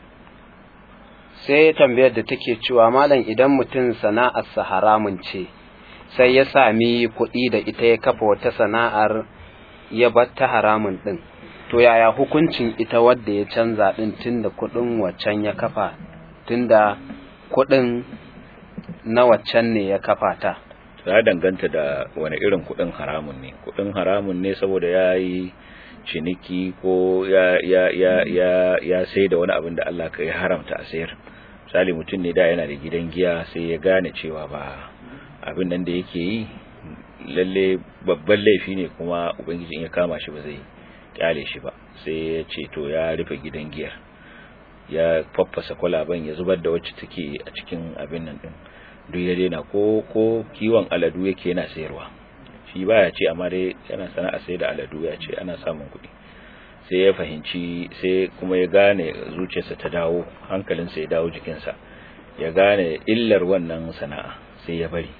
Speaker 1: sai tambayar da take cewa malam idan mutum sana'arsa haramun ce sai ya sami kuɗi da ita ya kafa wata sana'ar ya bar ta haramun din to yaya hukuncin ita wadda ya canza din tunda kudin waccan ya kafa tunda kudin na waccan ne ya kafa ta
Speaker 2: ya danganta da wani irin kudin haramun ne kudin haramun ne saboda yayi ciniki ko ya ya ya ya ya sai da wani abin da Allah kai haramta a sayar misali mutum ne da yana da gidan giya sai ya gane cewa ba abin nan da yake yi lalle babban laifi ne kuma ubangijin ya kama shi ba zai kyale shi ba sai ya ce to ya rufe gidan giyar ya faffasa kwalaban ya zubar da wacce take a cikin abin nan din duk ya daina ko ko kiwon aladu yake yana sayarwa shi baya ce amma dai yana sana'a sai da aladu ya ce ana samun kuɗi sai ya fahimci sai kuma ya gane zuciyarsa ta dawo hankalinsa ya dawo jikinsa ya gane illar wannan sana'a sai ya bari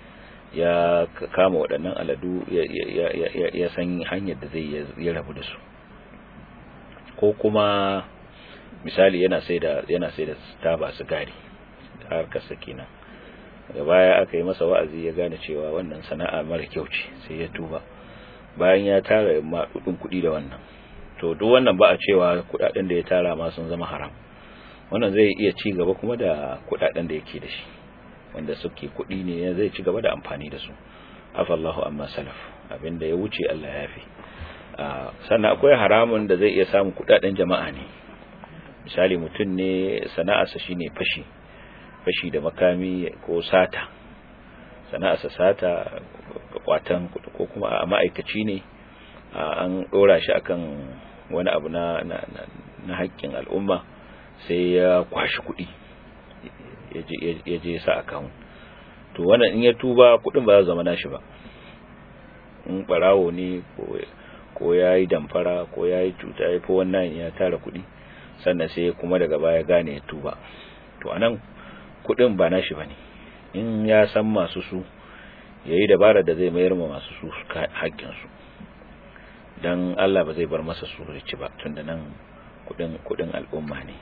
Speaker 2: ya kama waɗannan aladu ya san hanyar da zai ya rabu da su ko kuma misali yana sai da yana sai da taba sigari harkar kenan daga baya aka yi masa wa'azi ya gane cewa wannan sana'a mara kyau ce sai ya tuba bayan ya tara maɗuɗin kuɗi da wannan to duk wannan ba a cewa kuɗaɗen da ya tara ma sun zama haram wannan zai iya ci gaba kuma da kuɗaɗen da yake da shi wanda suke kuɗi ne zai ci gaba da amfani da su afallahu amma salaf abinda ya wuce Allah ya fi sannan akwai haramun da zai iya samun kuɗaɗen jama'a ne misali mutum ne sana'arsa shine fashi fashi da makami ko sata sana'arsa sata kwatan ko kuma a ma'aikaci ne an ɗora shi akan wani abu na na haƙƙin al'umma sai ya kwashi kuɗi ya je sa account to wannan in ya tuba kudin ba za zama nashi ba in barawo ne ko ya yi damfara ko ya yi cuta ya fi wannan ya tara kudi sannan sai kuma daga baya gane ya tuba to anan kudin ba nashi ba ne in ya san masu su ya yi dabara da zai mayar ma masu su haƙƙinsu don Allah ba zai bar masa su rici ba tun da nan kudin al'umma ne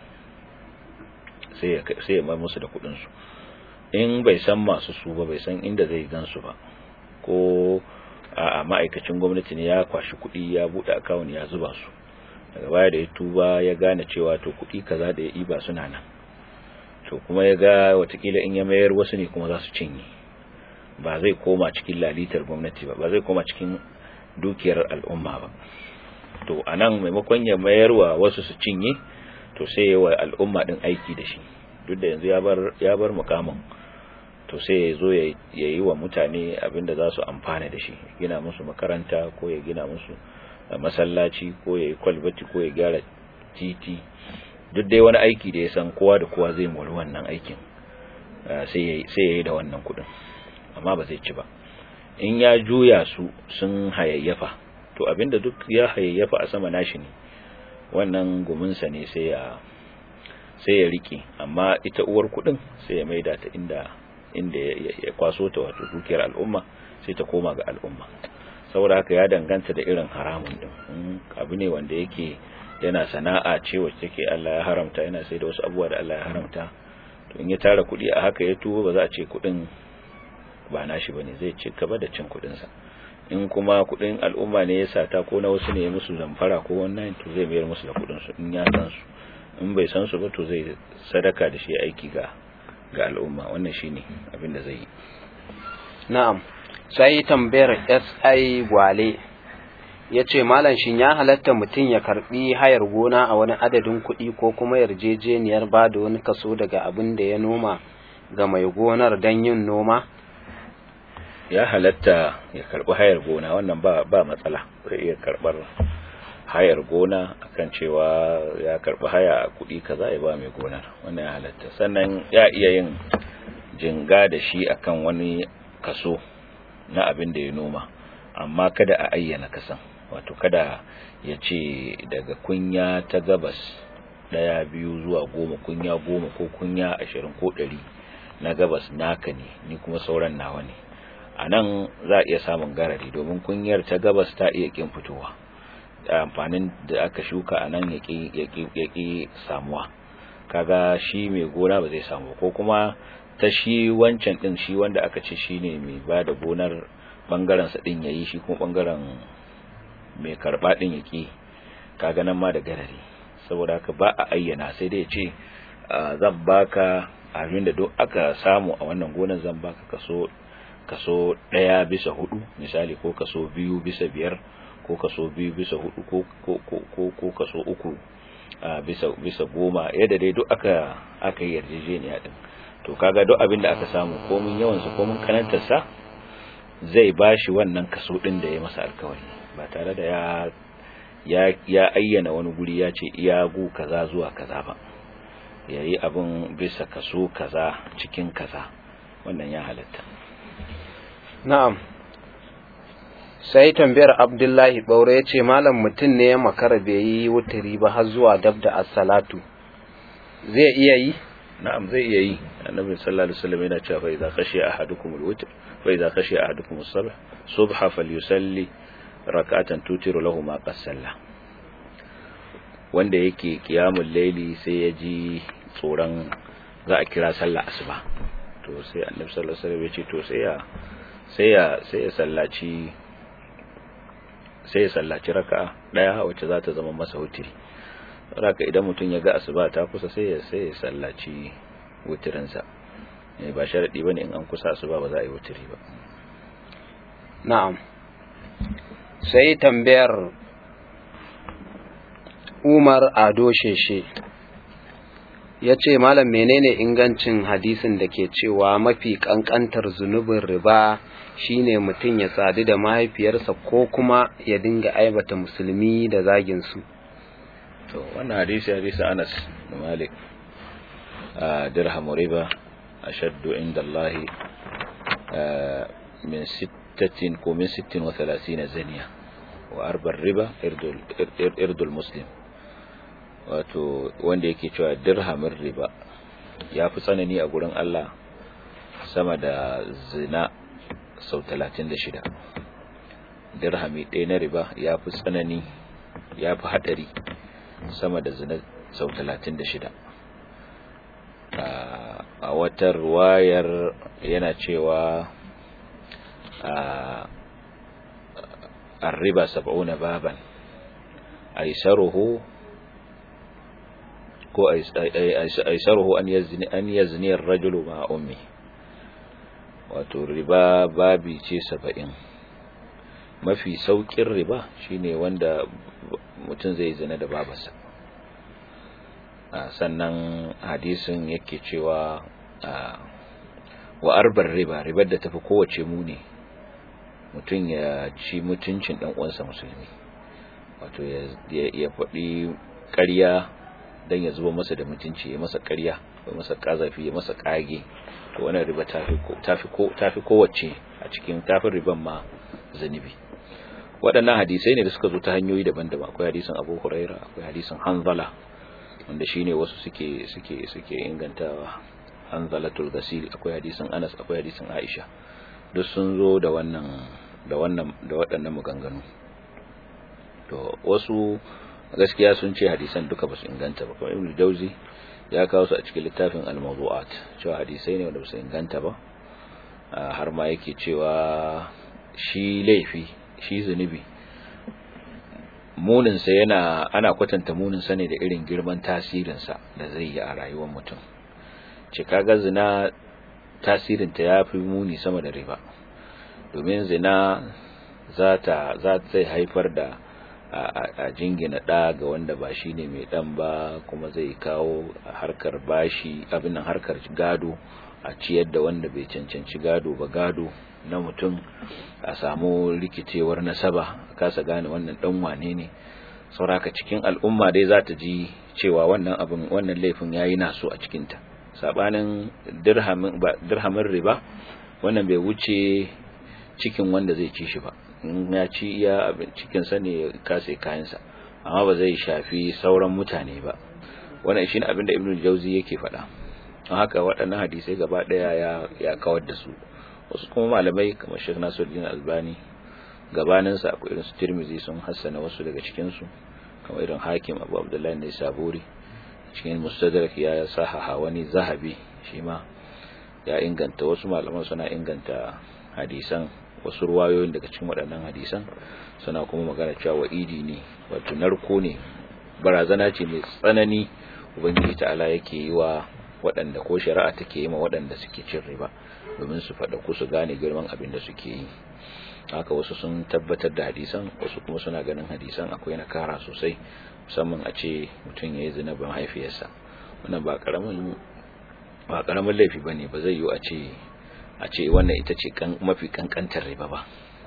Speaker 2: sai ya mar musu da kudinsu in bai san masu su ba bai san inda zai gansu ba ko a ma'aikacin gwamnati ne ya kwashi kudi ya bude akawun ya zuba su daga baya da ya tuba ya gane cewa to kudi kaza da ya iba suna nan to kuma ya ga watakila in ya mayar wasu ne kuma za su cinye ba zai koma cikin lalitar gwamnati ba ba zai koma cikin dukiyar al'umma ba to anan maimakon ya mayarwa wasu su cinye to sai ya wa al'umma din aiki da shi duk da yanzu ya bar ya bar mukamin to sai ya zo ya yi wa mutane abinda za su amfana da shi gina musu makaranta ko ya gina musu masallaci ko ya yi kwalbati ko ya gyara titi duk dai wani aiki da ya san kowa da kowa zai mori wannan aikin sai ya yi da wannan kudin amma ba zai ci ba in ya juya su sun hayayyafa to abinda duk ya hayayyafa a sama nashi ne wannan guminsa ne sai ya sai ya rike amma ita uwar kudin sai ya maida ta inda inda ya kwaso ta wato dukiyar al'umma sai ta koma ga al'umma saboda haka ya danganta da irin haramun din abu ne wanda yake yana sana'a ce wacce take Allah ya haramta yana sai da wasu abubuwa da Allah ya haramta to in ya tara kudi a haka ya tuwo ba za a ce kudin ba nashi bane zai ci gaba da cin kudin sa in kuma kudin al'umma ne ya sata ko na wasu ne musu zamfara ko wannan to zai mayar musu da kudin su in ya san su in bai san su ba to zai sadaka da shi aiki ga ga al'umma wannan shine abin da zai yi
Speaker 1: na'am sai tambayar SI Gwale ya ce malam shin ya halatta mutum ya karbi hayar gona a wani adadin kuɗi ko kuma yarjejeniyar ba da wani kaso daga abin da ya noma ga mai gonar don yin noma
Speaker 2: ya halatta ya karbi hayar gona wannan ba ba matsala zai iya karbar hayar gona akan cewa ya karbi haya a kuɗi kaza ya ba mai gonar wannan ya halatta sannan ya iya yin jinga da shi akan wani kaso na abin da ya noma amma kada a ayyana kasan wato kada ya ce daga kunya ta gabas daya biyu zuwa goma kunya goma ko kunya ashirin ko ɗari na gabas naka ne ni kuma sauran nawa ne a nan za a iya samun garari domin kunyar ta gabas ta iya kin fitowa amfanin da aka shuka a nan ya ƙi samuwa kaga shi mai gona ba zai samu ko kuma ta shi wancan din shi wanda aka ce shi ne mai ba da gonar ɓangarensa ɗin ya yi shi kuma ɓangaren mai karɓa ɗin ya ƙi kaga nan ma da garari saboda haka ba a ayyana sai dai ce zan baka abin da duk aka samu a wannan gonar zan baka kaso kaso ɗaya bisa hudu misali ko kaso biyu bisa biyar ko kaso biyu bisa hudu ko ko ko ko kaso uku bisa bisa goma yadda dai duk aka aka yi yarjejeniya din to kaga duk abin da aka samu komin yawan su komin kanantar sa zai bashi wannan kaso din da ya masa alkawari ba tare da ya ya ya ayyana wani guri ya ce iya gu kaza zuwa kaza ba yayi abin bisa kaso kaza cikin kaza wannan ya halatta
Speaker 1: na'am sai tambayar abdullahi ɓaure ya ce malam mutum ne ya makara bai yi wuturi ba har zuwa dab da assalatu zai iya yi
Speaker 2: na'am zai iya yi annabi sallallahu alaihi wasallam yana cewa fa idza khashiya ahadukum alwitr fa idza khashiya ahadukum as-subh subha falyusalli rak'atan tutiru lahu ma qasalla wanda yake qiyamul layli sai ya ji tsoron za a kira sallah asuba to sai annabi sallallahu alaihi wasallam ya ce to sai ya sai ya sai ya sallaci sai ya sallaci raka'a daya wacce za ta zama masa wutiri raka idan mutum ya ga asuba ta kusa sai ya sai ya sallaci wutirin sa ba sharadi bane in an kusa asuba ba za a yi wutiri ba
Speaker 1: na'am sai tambayar Umar Ado Sheshe ya ce malam menene ingancin hadisin da ke cewa mafi kankantar zunubin riba shine mutum ya sadu da mahaifiyarsa ko kuma ya dinga aibata musulmi da zagin su
Speaker 2: to wannan hadisi hadisi Anas da Malik a dirhamu riba ashaddu inda Allah min sittatin ko min sittin wa thalathina zaniya wa arbar riba irdul muslim wato wanda yake cewa dirhamin riba ya fi tsanani a gurin Allah sama da zina sau 36 dirhami ɗaya na riba ya fi tsanani ya fi haɗari sama da zina sau 36 a wata ruwayar yana cewa a riba sab'una baban aisaruhu ko aisaruhu an yazni an yazni ar-rajulu ma ummi wato riba babi ce 70 mafi saukin riba shine wanda mutum zai zina da babarsa sannan hadisin yake cewa wa arbar riba ribar da tafi kowace muni mutum ya ci mutuncin dan uwansa musulmi wato ya faɗi ƙarya dan ya zuba masa da mutunci ya masa ƙarya ya masa kazafi ya masa kage to wannan riba tafi tafi tafi kowace a cikin tafin riban ma zanibi waɗannan hadisai ne da suka zo ta hanyoyi daban-daban akwai hadisin Abu Huraira akwai hadisin Hanzala wanda shine wasu suke suke suke ingantawa Hanzalatul Ghasil akwai hadisin Anas akwai hadisin Aisha duk sun zo da wannan da wannan da waɗannan maganganu to wasu gaskiya sun ce hadisan duka ba su inganta ba kamar ibnu jauzi ya kawo su a cikin littafin al-mawdu'at cewa hadisai ne wanda ba su inganta ba har ma yake cewa shi laifi shi zunubi munin sa yana ana kwatanta munin sa ne da irin girman tasirin sa da zai yi a rayuwar mutum ce kaga zina tasirin ta yafi muni sama da riba domin zina za ta za ta haifar da a jingina ɗa ga wanda ba shi ne mai ɗan ba kuma zai kawo harkar bashi abin nan harkar gado a ciyar da wanda bai cancanci gado ba gado na mutum a samu rikicewar nasaba a kasa gane wannan ɗan wane ne sauraka cikin al'umma dai za ta ji cewa wannan abin wannan laifin ya yi naso a cikinta saɓanin dirhamin riba wannan bai wuce cikin wanda zai ci shi ba in ya ci iya cikin sa ne kase kayansa amma ba zai shafi sauran mutane ba wannan shine abin da ibnu jauzi yake faɗa don haka waɗannan hadisai gaba ɗaya ya ya kawar da su wasu kuma malamai kamar Sheikh Nasiruddin Albani gabanin sa akwai irin su Tirmidhi sun hassana wasu daga cikin su kamar irin Hakim Abu Abdullah ne Saburi cikin Mustadrak ya sahaha wani Zahabi shi ma ya inganta wasu malaman suna inganta hadisan wasu ruwayoyin daga cikin waɗannan hadisan suna kuma magana cewa wa'idi ne wato narko ne barazana ce mai tsanani ubangiji ta'ala yake yi wa waɗanda ko shari'a take yi ma waɗanda suke cin riba domin su faɗa ku su gane girman abin da suke yi haka wasu sun tabbatar da hadisan wasu kuma suna ganin hadisan akwai nakara sosai musamman a ce mutum ya yi zina ban haifiyarsa wannan ba karamin ba karamin laifi bane ba zai yi a ce a ce wannan ita ce mafi kankantar riba ba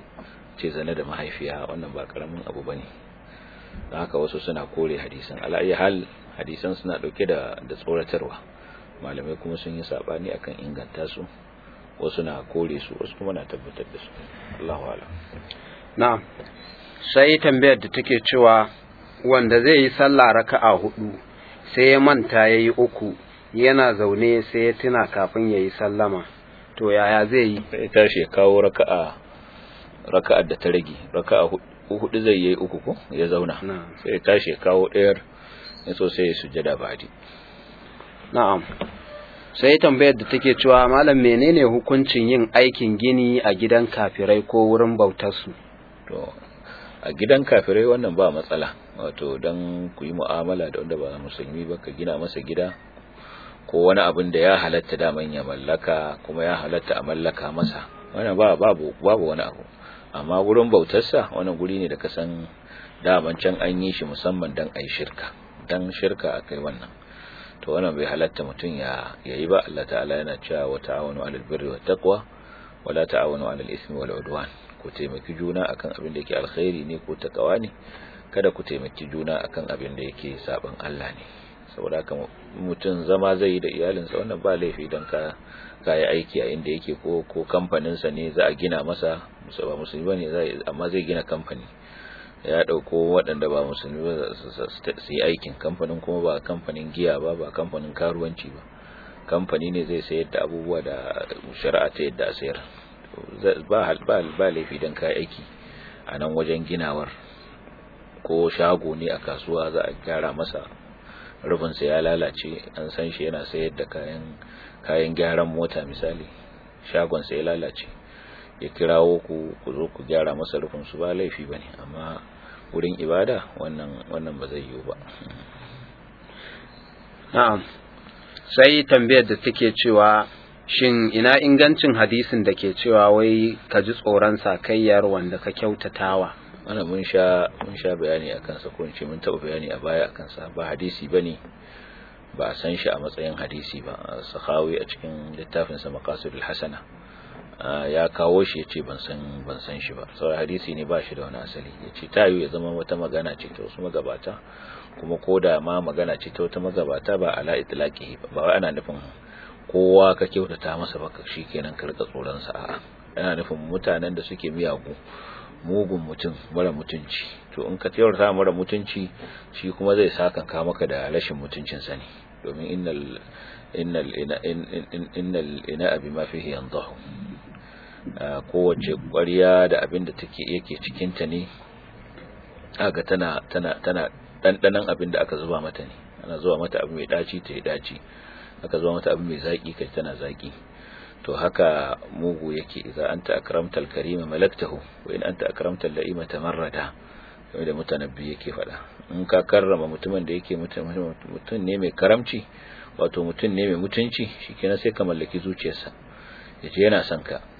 Speaker 2: ce zane da mahaifiya wannan ba karamin abu ba ne don haka wasu suna kore hadisan ala'ayi hal hadisan suna dauke da da tsoratarwa malamai kuma sun yi sabani akan inganta su wasu na kore su wasu kuma na tabbatar da su Allahu a'lam
Speaker 1: na'am sai tambayar da take cewa wanda zai yi sallah raka'a hudu sai ya manta yayi uku yana zaune sai ya tuna kafin yayi sallama to yaya zai yi
Speaker 2: sai tashi ya kawo raka'a raka'ar da ta rage raka'a hudu zai yi uku ko ya zauna sai ya tashi ya kawo ɗayar ya so sai ya sujada badi
Speaker 1: na'am sai tambayar da take cewa malam menene hukuncin yin aikin gini a gidan kafirai ko wurin bautar su
Speaker 2: to a gidan kafirai wannan ba matsala wato dan ku yi mu'amala da wanda ba musulmi ba ka gina masa gida ko wani abin da ya halatta daman ya mallaka kuma ya halatta a mallaka masa wannan ba babu babu wani abu amma wurin bautarsa wani guri ne da ka san daman can an yi shi musamman dan ai shirka dan shirka akai wannan to wannan bai halatta mutum ya yayi ba Allah ta'ala yana cewa wa ta'awanu 'alal birri wat taqwa wa la ta'awanu 'alal ismi wal 'udwan ku taimaki juna akan abin da yake alkhairi ne ko takawa ne kada ku taimaki juna akan abin da yake saban Allah ne saboda haka mutum zama zai yi da iyalinsa wannan ba laifi don ka kayi aiki a inda yake ko ko kamfaninsa ne za a gina masa ba musulmi bane zai amma zai gina kamfani ya dauko waɗanda ba musulmi ba su yi aikin kamfanin kuma ba kamfanin giya ba ba kamfanin karuwanci ba kamfani ne zai sayar da abubuwa da shari'a ta yadda a sayar ba ba laifi don kayi aiki a nan wajen ginawar ko shago ne a kasuwa za a gyara masa rufinsa ya lalace an san shi yana sayar da kayan kayan gyaran mota misali shagonsa ya lalace ya kirawo ku ku zo ku gyara masa rufin su ba laifi bane amma wurin ibada wannan wannan ba zai yiwu ba
Speaker 1: na'am sai tambayar da take cewa shin ina ingancin hadisin da ke cewa wai ka ji tsoron sakayyar wanda ka kyautatawa
Speaker 2: wannan mun sha mun sha bayani akan sa ko in ce mun taba bayani a baya akan sa ba hadisi bane ba a san shi a matsayin hadisi ba sahawi a cikin littafin sa maqasidul hasana ya kawo shi yace ban san ban san shi ba saboda hadisi ne ba shi da wani asali yace tayu ya zama wata magana ce ta wasu magabata kuma koda ma magana ce ta wata magabata ba ala itlaqihi ba ba ana nufin kowa ka kyautata masa baka shikenan ka rika tsoron sa a'a yana nufin mutanen da suke miyagu mugun mutum mara mutunci to in ka kyautata mara mutunci shi kuma zai saka ka maka da rashin mutuncin sa ne domin innal innal innal ina abi ma fihi yanzahu kowace ƙwarya da abin da take yake cikin ta ne aga tana tana tana dandanan abin da aka zuba mata ne ana zuba mata abu mai daci ta yi daci aka zuba mata abu mai zaki kai tana zaki to haka mugu yake idza anta akramtal karima malaktahu wa in anta akramtal la'ima tamarrada kamar da mutanabbi yake faɗa in ka karrama mutumin da yake mutum ne mai karamci wato mutum ne mai mutunci shikenan sai ka mallaki zuciyarsa yace yana son ka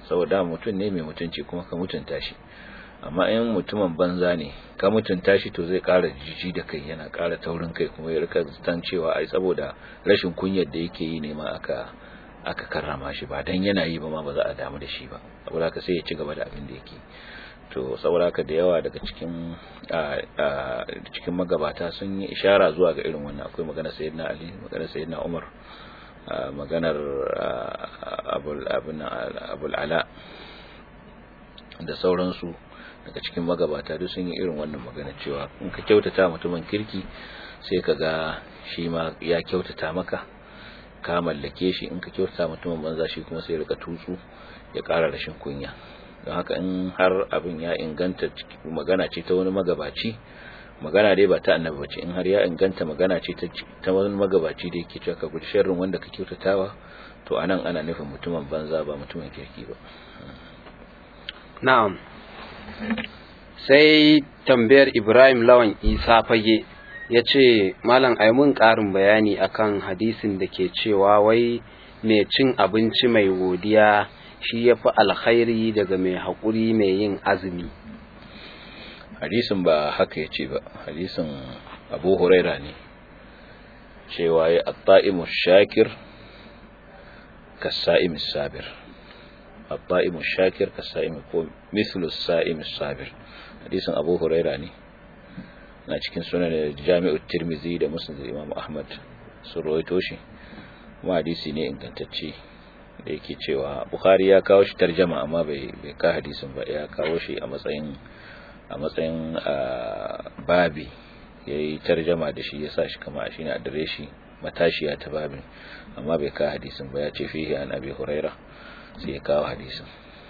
Speaker 2: saboda mutum ne mai mutunci kuma ka mutunta shi amma in mutumin banza ne ka mutunta shi to zai ƙara jiji da kai yana ƙara taurin kai kuma ya rika zan cewa ai saboda rashin kunyar da yake yi ne ma aka aka karrama shi ba dan yana yi ba ma ba za a damu da shi ba saboda haka sai ya ci gaba da abin da yake to saboda haka da yawa daga cikin cikin magabata sun yi ishara zuwa ga irin wannan akwai magana sayyidina ali magana sayyidina umar maganar abul abul ala da sauransu daga cikin magabata duk sun yi irin wannan magana cewa in ka kyautata mutumin kirki sai ka ga shi ma ya kyautata maka ka mallake shi in ka kyautata mutumin banza shi kuma sai rika tutsu ya ƙara rashin kunya don haka in har abin ya inganta magana ce ta wani magabaci magana dai ba ta annabi bace in har ya inganta magana ce ta wani magabaci da yake cewa ka guji sharrin wanda ka kyautatawa to anan ana nufin mutumin banza ba mutumin kirki ba
Speaker 1: na'am sai tambayar Ibrahim Lawan Isa fage ya ce malam mun ƙarin bayani akan hadisin da ke cewa wai mai cin abinci mai godiya shi ya fi alkhairi daga mai haƙuri mai yin azumi
Speaker 2: hadisin ba haka ya ce ba hadisin abu huraira ne cewa ya atta'imu shakir kasa'imu sabir atta'imu shakir kasa'imu ko mislu sa'imu sabir hadisin abu huraira ne na cikin sunan jami'ut tirmizi da musnad imam ahmad sun rawaito shi kuma hadisi ne ingantacce da yake cewa bukhari ya kawo shi tarjama amma bai bai ka hadisin ba ya kawo shi a matsayin a matsayin babi yayi tarjama da shi yasa shi kama shine adireshi matashiya ta babin amma bai ka hadisin ba ya ce fihi an abi huraira sai ya kawo hadisin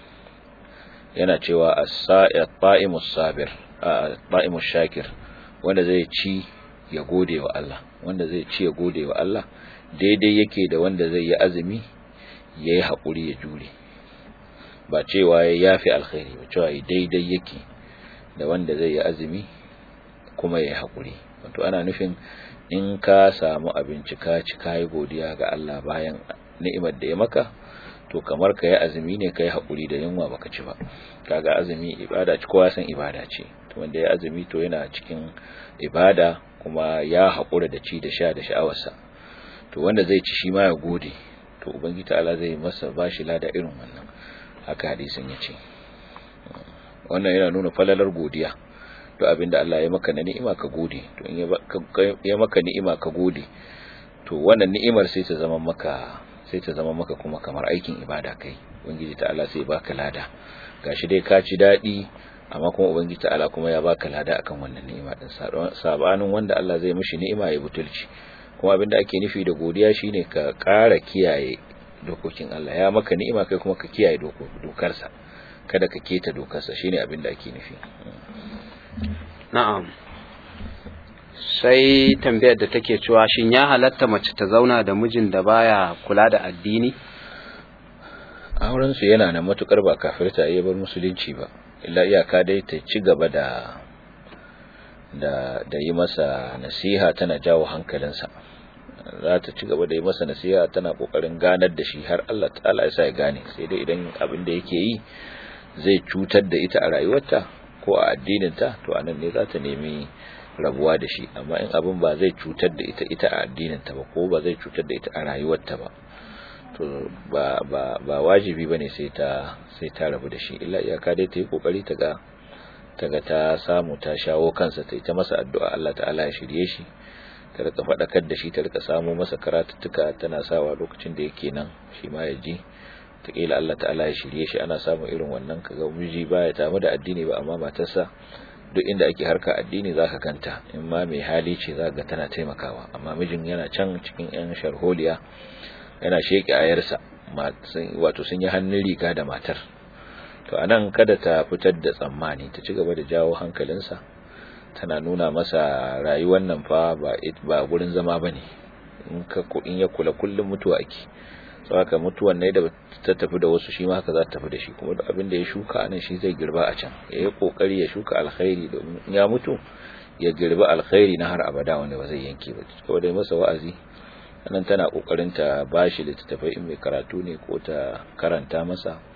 Speaker 2: yana cewa as-sa'imus sabir at-ta'imus shakir wanda zai ci ya gode wa Allah wanda zai ci ya gode wa Allah daidai yake da wanda zai yi azumi ya yi haƙuri ya jure ba cewa ya yafi alkhairi ba cewa daidai yake da wanda zai yi azumi kuma ya yi haƙuri wato ana nufin in ka samu abinci ka ci ka yi godiya ga Allah bayan ni'imar da ya maka to kamar ka yi azumi ne ka yi haƙuri da yunwa baka ci ba kaga azumi ibada ci kowa san ibada ce to wanda ya azumi to yana cikin ibada kuma ya haƙura da ci da sha da sha'awarsa to wanda zai ci shi ma ya gode to ubangiji ta'ala zai masa bashi lada irin wannan haka hadisin ya ce wannan yana nuna falalar godiya to abinda Allah ya maka na ni'ima ka gode to in ya maka ni'ima ka gode to wannan ni'imar sai ta zama maka sai ta zama maka kuma kamar aikin ibada kai ubangiji ta'ala sai baka lada gashi dai ka ci dadi amma kuma ubangiji ta'ala kuma ya baka lada akan wannan ni'ima din sabanin wanda Allah zai mishi ni'ima ya butulci kuma abinda ake nufi da godiya shine ka ƙara kiyaye dokokin Allah ya maka ni'ima kai kuma ka kiyaye dokarsa kada ka keta dokarsa shine abinda ake nufi
Speaker 1: na'am sai tambayar da take cewa shin ya halatta mace ta zauna da mijin da baya kula da addini
Speaker 2: auren su yana na matukar ba kafirta ya bar musulunci ba illa iyaka dai ta ci gaba da da da yi masa nasiha tana jawo hankalinsa za ta ci gaba da yi masa nasiha tana kokarin ganar da shi har Allah ta'ala ya sa ya gane sai dai idan abin da yake yi zai cutar da ita a rayuwarta ko a addininta to anan ne za ta nemi rabuwa da shi amma in abin ba zai cutar da ita ita a addininta ba ko ba zai cutar da ita a rayuwarta ba to ba ba ba wajibi bane sai ta sai ta rabu da shi illa iyaka dai ta yi kokari ta ga ta ga ta samu ta shawo kansa ta yi ta masa addu'a Allah ta'ala ya shirye shi ta rika faɗakar da shi ta rika samu masa karatuttuka tana sawa lokacin da yake nan shi ma ya ji taƙila Allah ta'ala ya shirye shi ana samun irin wannan kaga miji baya tamu da addini ba amma matarsa duk inda ake harka addini zaka kanta in ma mai hali ce zaka ga tana taimakawa amma mijin yana can cikin yan sharholiya yana sheke ayarsa wato sun yi hannun riga da matar to anan kada ta fitar da tsammani ta ci gaba da jawo hankalinsa tana nuna masa rayuwar nan fa ba ba gurin zama bane in ka in ya kula kullum mutuwa ake saboda mutuwan ne da ta tafi da wasu shi ma haka za ta tafi da shi kuma duk abin da ya shuka anan shi zai girba a can ya yi kokari ya shuka alkhairi domin ya mutu ya girba alkhairi na har abada wanda ba zai yanke ba kawai dai masa wa'azi nan tana kokarin ta bashi littattafai in mai karatu ne ko ta karanta masa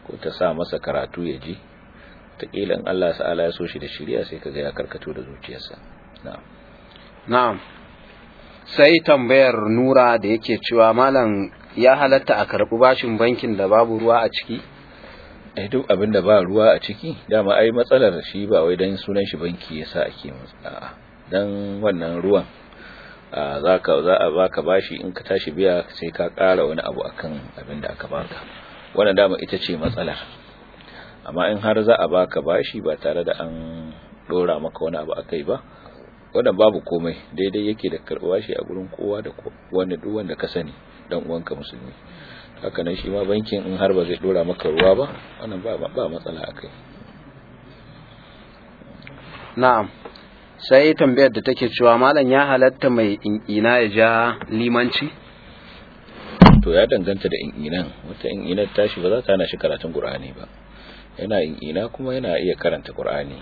Speaker 2: ko ta sa masa karatu ya ji taƙila in Allah ta'ala ya so shi da shirya sai kaga ya karkato da zuciyarsa na'am
Speaker 1: na'am sai tambayar nura da yake cewa malam ya halatta a karɓi bashin bankin da babu ruwa a ciki
Speaker 2: eh duk abin da ba ruwa a ciki dama ai matsalar shi ba wai dan sunan shi banki yasa ake a'a dan wannan ruwan za ka za a baka bashi in ka tashi biya sai ka ƙara wani abu akan abin da aka baka wannan dama ita ce matsalar amma in har za a baka bashi ba tare da an dora maka wani abu akai ba wannan babu komai daidai yake da karɓa bashi a gurin kowa da wanda duk wanda ka sani dan uwanka musulmi haka nan shi ma bankin in har ba zai dora maka ruwa ba wannan ba ba matsala akai
Speaker 1: na'am sai tambayar da take cewa malam ya halatta mai ina ya ja limanci
Speaker 2: to ya danganta da in'inan wata in'inar tashi ba za ta hana shi karatun qur'ani ba yana in'ina kuma yana iya karanta qur'ani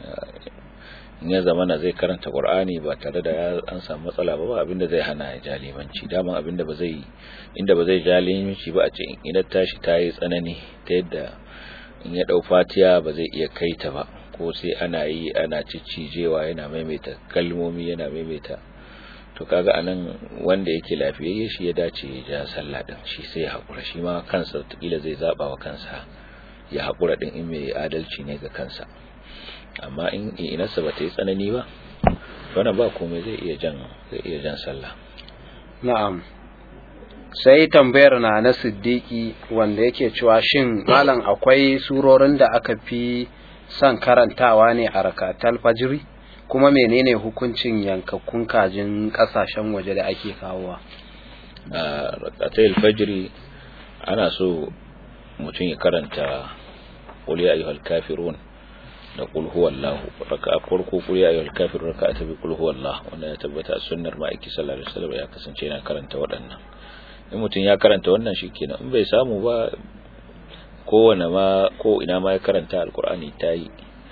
Speaker 2: in ya zamana zai karanta qur'ani ba tare da an samu matsala ba ba abinda zai hana ya ja limanci dama abinda ba zai inda ba zai ja limanci ba a ce in'inar tashi ta yi tsanani ta yadda in ya dau fatiya ba zai iya kaita ba ko sai ana yi ana ciccijewa yana maimaita kalmomi yana maimaita to kaga anan wanda yake lafiyayye shi ya dace ya ja sallah din shi sai ya hakura shi ma kansa kila zai zaba wa kansa ya hakura din in mai adalci ne ga kansa amma in inarsa ba ta yi tsanani ba wannan ba komai zai iya jan zai iya jan sallah
Speaker 1: na'am sai tambayar na na siddiki wanda yake cewa shin malam akwai surorin da aka fi son karantawa ne a rakatal fajiri kuma menene hukuncin yankakkun kajin kasashen waje da ake kawowa
Speaker 2: a rakatal fajiri ana so mutum ya karanta qul ya ayyuhal kafirun da qul huwallahu raka'a farko qul ya ayyuhal kafirun raka'a ta bi qul huwallahu wanda ya tabbata a sunnar ma'aiki sallallahu alaihi wasallam ya kasance yana karanta waɗannan in mutum ya karanta wannan shikenan in bai samu ba kowane ma ko ina ma ya karanta alkur'ani ta yi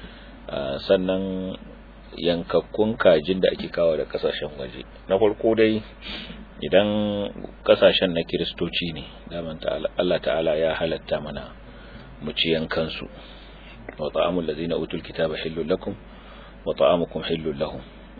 Speaker 2: sannan yankakkun kajin da ake kawo da kasashen waje na farko dai idan kasashen na kiristoci ne daman Allah ta'ala ya halatta mana mu ci yankansu wa ta'amul ladzina utul kitaba hillul lakum wa ta'amukum hillul lahum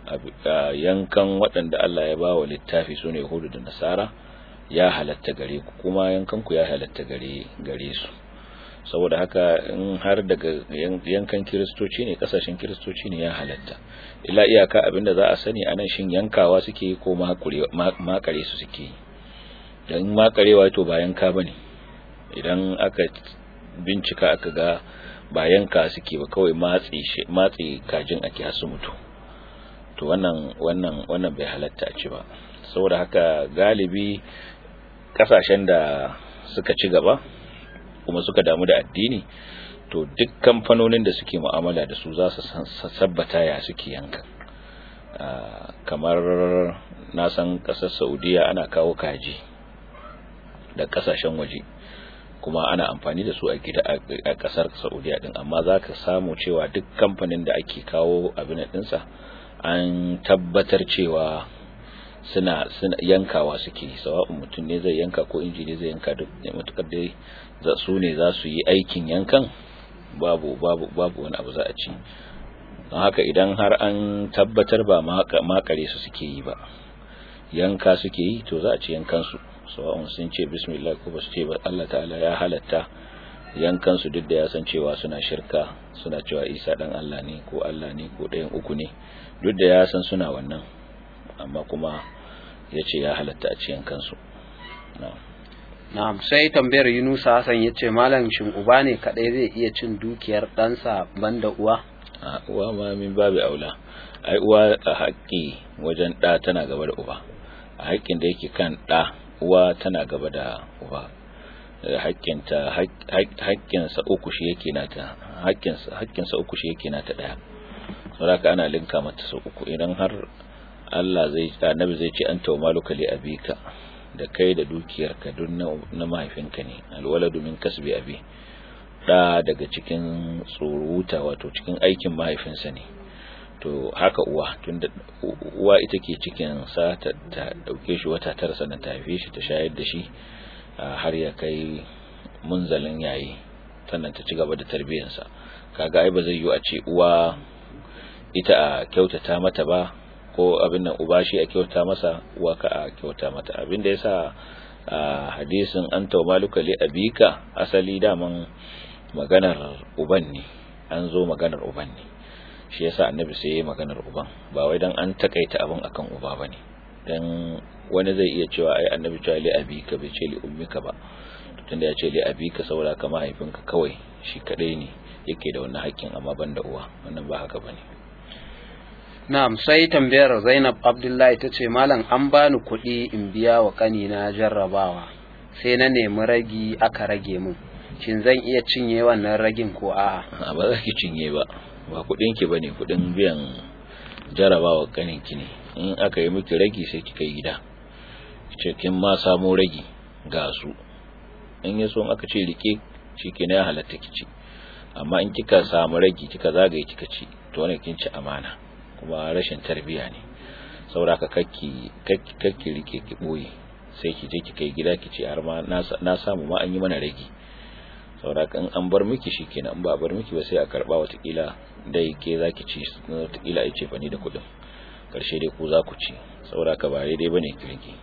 Speaker 2: yankan waɗanda Allah ya bawa littafi sune yahudu da nasara ya halatta gare ku kuma yankan ku ya halatta gare gare su saboda haka in har daga yankan kiristoci ne kasashen kiristoci ne ya halatta illa iyaka abinda za a sani anan shin yankawa suke yi ko makare su suke yi don makarewa to ba yanka bane idan aka bincika aka ga ba yanka suke ba kawai matsi matsi kajin ake hasu mutu to wannan wannan wannan bai halatta a ci ba saboda haka galibi kasashen da suka ci gaba kuma suka damu da addini to duk kamfanonin da suke mu'amala da su za su sabbata ya suke yanka kamar na san kasar saudiya ana kawo kaji da kasashen waje kuma ana amfani da su a gida a kasar saudiya din amma za ka samu cewa duk kamfanin da ake kawo abin dinsa an tabbatar cewa suna suna yankawa suke sawa'un mutum ne zai yanka ko inji ne zai yanka duk matukar dai za su ne za su yi aikin yankan babu babu babu wani abu za a ci don haka idan har an tabbatar ba makare su suke yi ba yanka suke yi to za a ci yankan su sawa'un sun ce bismillah ko ba su ce ba Allah ta'ala ya halatta yankan su duk da ya san cewa suna shirka suna cewa Isa dan Allah ne ko Allah ne ko ɗayan uku ne duk da ya san suna wannan amma kuma ya ce ya halatta a ciyan kansu
Speaker 1: na'am sai tambayar yunusa hassan ya ce malam shin uba ne kadai zai iya cin dukiyar ɗansa banda uwa
Speaker 2: a uwa ma min babu aula ai uwa a haƙƙi wajen ɗa tana gaba da uba a haƙƙin da yake kan ɗa uwa tana gaba da uba haƙƙinta haƙƙinsa uku shi yake nata haƙƙinsa uku shi yake nata ɗaya saboda ana linka mata sau uku idan har Allah zai annabi zai ce an tawmaluka li abika da kai da dukiyarka duk na mahaifinka ne alwaladu min kasbi abi da daga cikin tsoruta wato cikin aikin mahaifinsa ne to haka uwa tunda uwa ita ke cikin sa ta dauke shi wata tara sannan ta haife shi ta shayar da shi har ya kai munzalin yayi sannan ta ci gaba da tarbiyyarsa kaga ai ba zai yi a ce uwa ita a kyautata mata ba ko abin nan uba shi a kyauta masa uwa ka a kyauta mata abin da yasa a hadisin an maluka li abika asali daman maganar uban ne an zo maganar uban ne shi yasa annabi sai ya maganar uban ba wai dan an takaita abin akan uba bane dan wani zai iya cewa ai annabi cewa li abika bai ce li ummika ba tunda ya ce li abika saboda ka mahaifinka kawai shi kadai ne yake da wannan hakkin amma ban da uwa wannan ba haka bane
Speaker 1: na'am sai tambayar Zainab Abdullahi tace malam an bani kuɗi in biya wa kanina jarrabawa sai na nemi ragi aka rage min shin zan iya cinye wannan ragin ko a'a
Speaker 2: ba za ki cinye ba ba kuɗin ki bane kuɗin biyan jarrabawa kanin ki ne in aka yi miki ragi sai ki kai gida ce kin ma samu ragi ga su in yaso in aka ce rike shi ke ya halatta ki ci amma in kika samu ragi kika zagaye kika ci to wannan kin ci amana kuma rashin tarbiya ne saboda ka kakki kakki rike ki boye sai ki je ki kai gida ki ce har ma na samu ma an yi mana ragi saboda in an bar miki shikenan in ba a bar miki ba sai a karba watakila dai ke zaki ci watakila ai ce fani da kudin karshe dai ku za ku ci saboda ka ba dai bane ki rike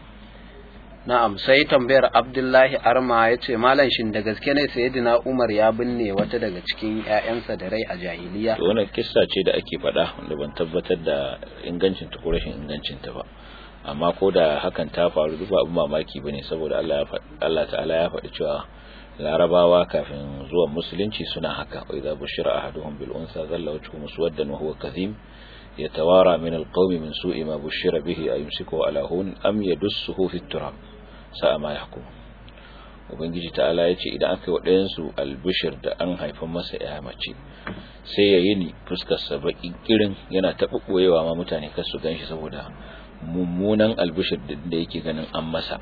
Speaker 1: Na'am sai tambayar Abdullahi Arma ya ce Malam shin da gaske ne Sayyidina Umar ya binne wata daga cikin ‘ya'yansa da rai a jahiliya?
Speaker 2: To wannan kissa ce da ake faɗa wanda ban tabbatar da ingancin ta ko rashin ingancin ta ba. Amma ko da hakan ta faru duk abin mamaki bane saboda Allah ya Allah ta'ala ya faɗi cewa Larabawa kafin zuwan musulunci suna haka wa idza bushira ahaduhum bil unsa dhalla wajhuhu muswaddan wa huwa kadhim يتوارى من القوم من سوء ما بشر به أيمسكه على هون أم يدسه في التراب sa'a ma yahkum ubangiji ta'ala ya ce idan aka yi waɗayensu albishir da an haifan masa ya mace sai ya yi ni fuskarsa baƙi kirin yana taɓuɓɓoyewa ma mutane kar su gan shi saboda mummunan albishir da yake ganin an masa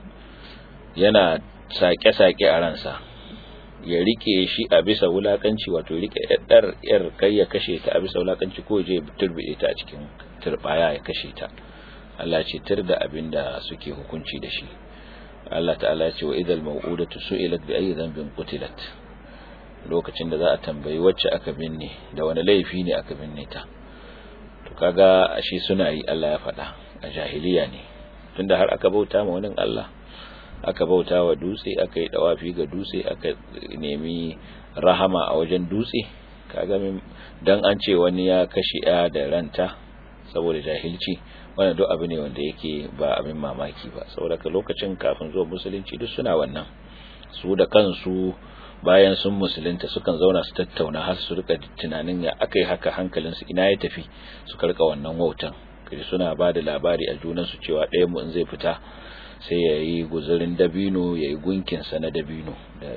Speaker 2: yana sake-sake a ransa ya rike shi a bisa wulakanci wato rike yar yar kai ya kashe ta a bisa wulakanci ko je turbide ta a cikin turbaya ya kashe ta Allah ce tir da abin da suke hukunci da shi Allah ta'ala ya ce wa idal mau'udatu su'ilat bi ayyi dhanbin qutilat lokacin da za a tambayi wacce aka binne da wani laifi ne aka binne ta to kaga ashe suna yi Allah ya faɗa a jahiliya ne tunda har aka bauta ma wani Allah aka bauta wa dutse aka yi dawafi ga dutse aka nemi rahama a wajen dutse kaga dan an ce wani ya kashe ya da ranta saboda jahilci wannan duk abu ne wanda yake ba abin mamaki ba saboda lokacin kafin zuwa musulunci duk suna wannan su da kansu bayan sun musulunta sukan zauna su tattauna har su rika tunanin ya akai haka hankalinsu ina ya tafi su karka wannan wautan kaje suna ba da labari a junansu cewa ɗaya mu in zai fita sai ya yi guzurin dabino ya yi gunkinsa na dabino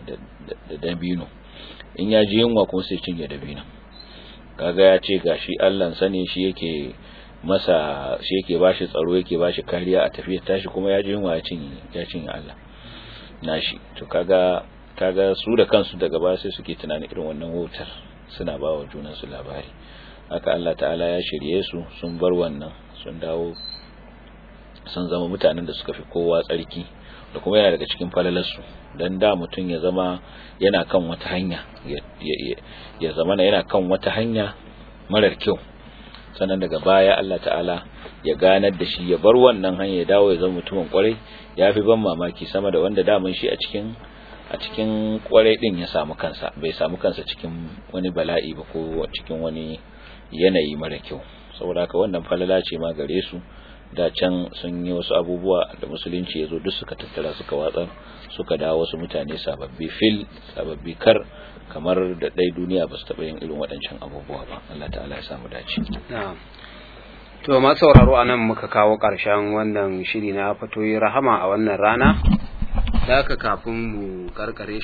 Speaker 2: da dabino in ya ji yunwa kuma sai cinye dabino kaga ya ce gashi allansa ne shi yake masa shi yake bashi tsaro yake bashi kariya a tafiya tashi kuma ya ji yunwa ya cinye ya cinye Allah nashi to kaga kaga su da kansu daga baya sai suke tunanin irin wannan wutar suna ba wa junansu labari haka Allah ta'ala ya shirye su sun bar wannan sun dawo sun zama mutanen da suka fi kowa tsarki da kuma yana daga cikin falalarsu don da mutum ya zama yana kan wata hanya ya zama yana kan wata hanya marar kyau sannan daga baya Allah ta'ala ya ganar da shi ya bar wannan hanya ya dawo ya zama mutumin kwarai ya fi ban mamaki sama da wanda daman shi a cikin a cikin kwarai din ya samu kansa bai samu kansa cikin wani bala'i ba ko cikin wani yanayi mara kyau saboda haka wannan falala ce ma gare su da can sun yi wasu abubuwa da musulunci ya zo duk suka tattara suka watsar suka dawo wasu mutane sababbi fil sababbi kar kamar da ɗai duniya ba su taɓa yin irin waɗancan abubuwa ba Allah ta'ala ya samu dace
Speaker 1: to ma sauraro anan muka kawo ƙarshen wannan shiri na fatoyi rahama a wannan rana da haka kafin mu karkare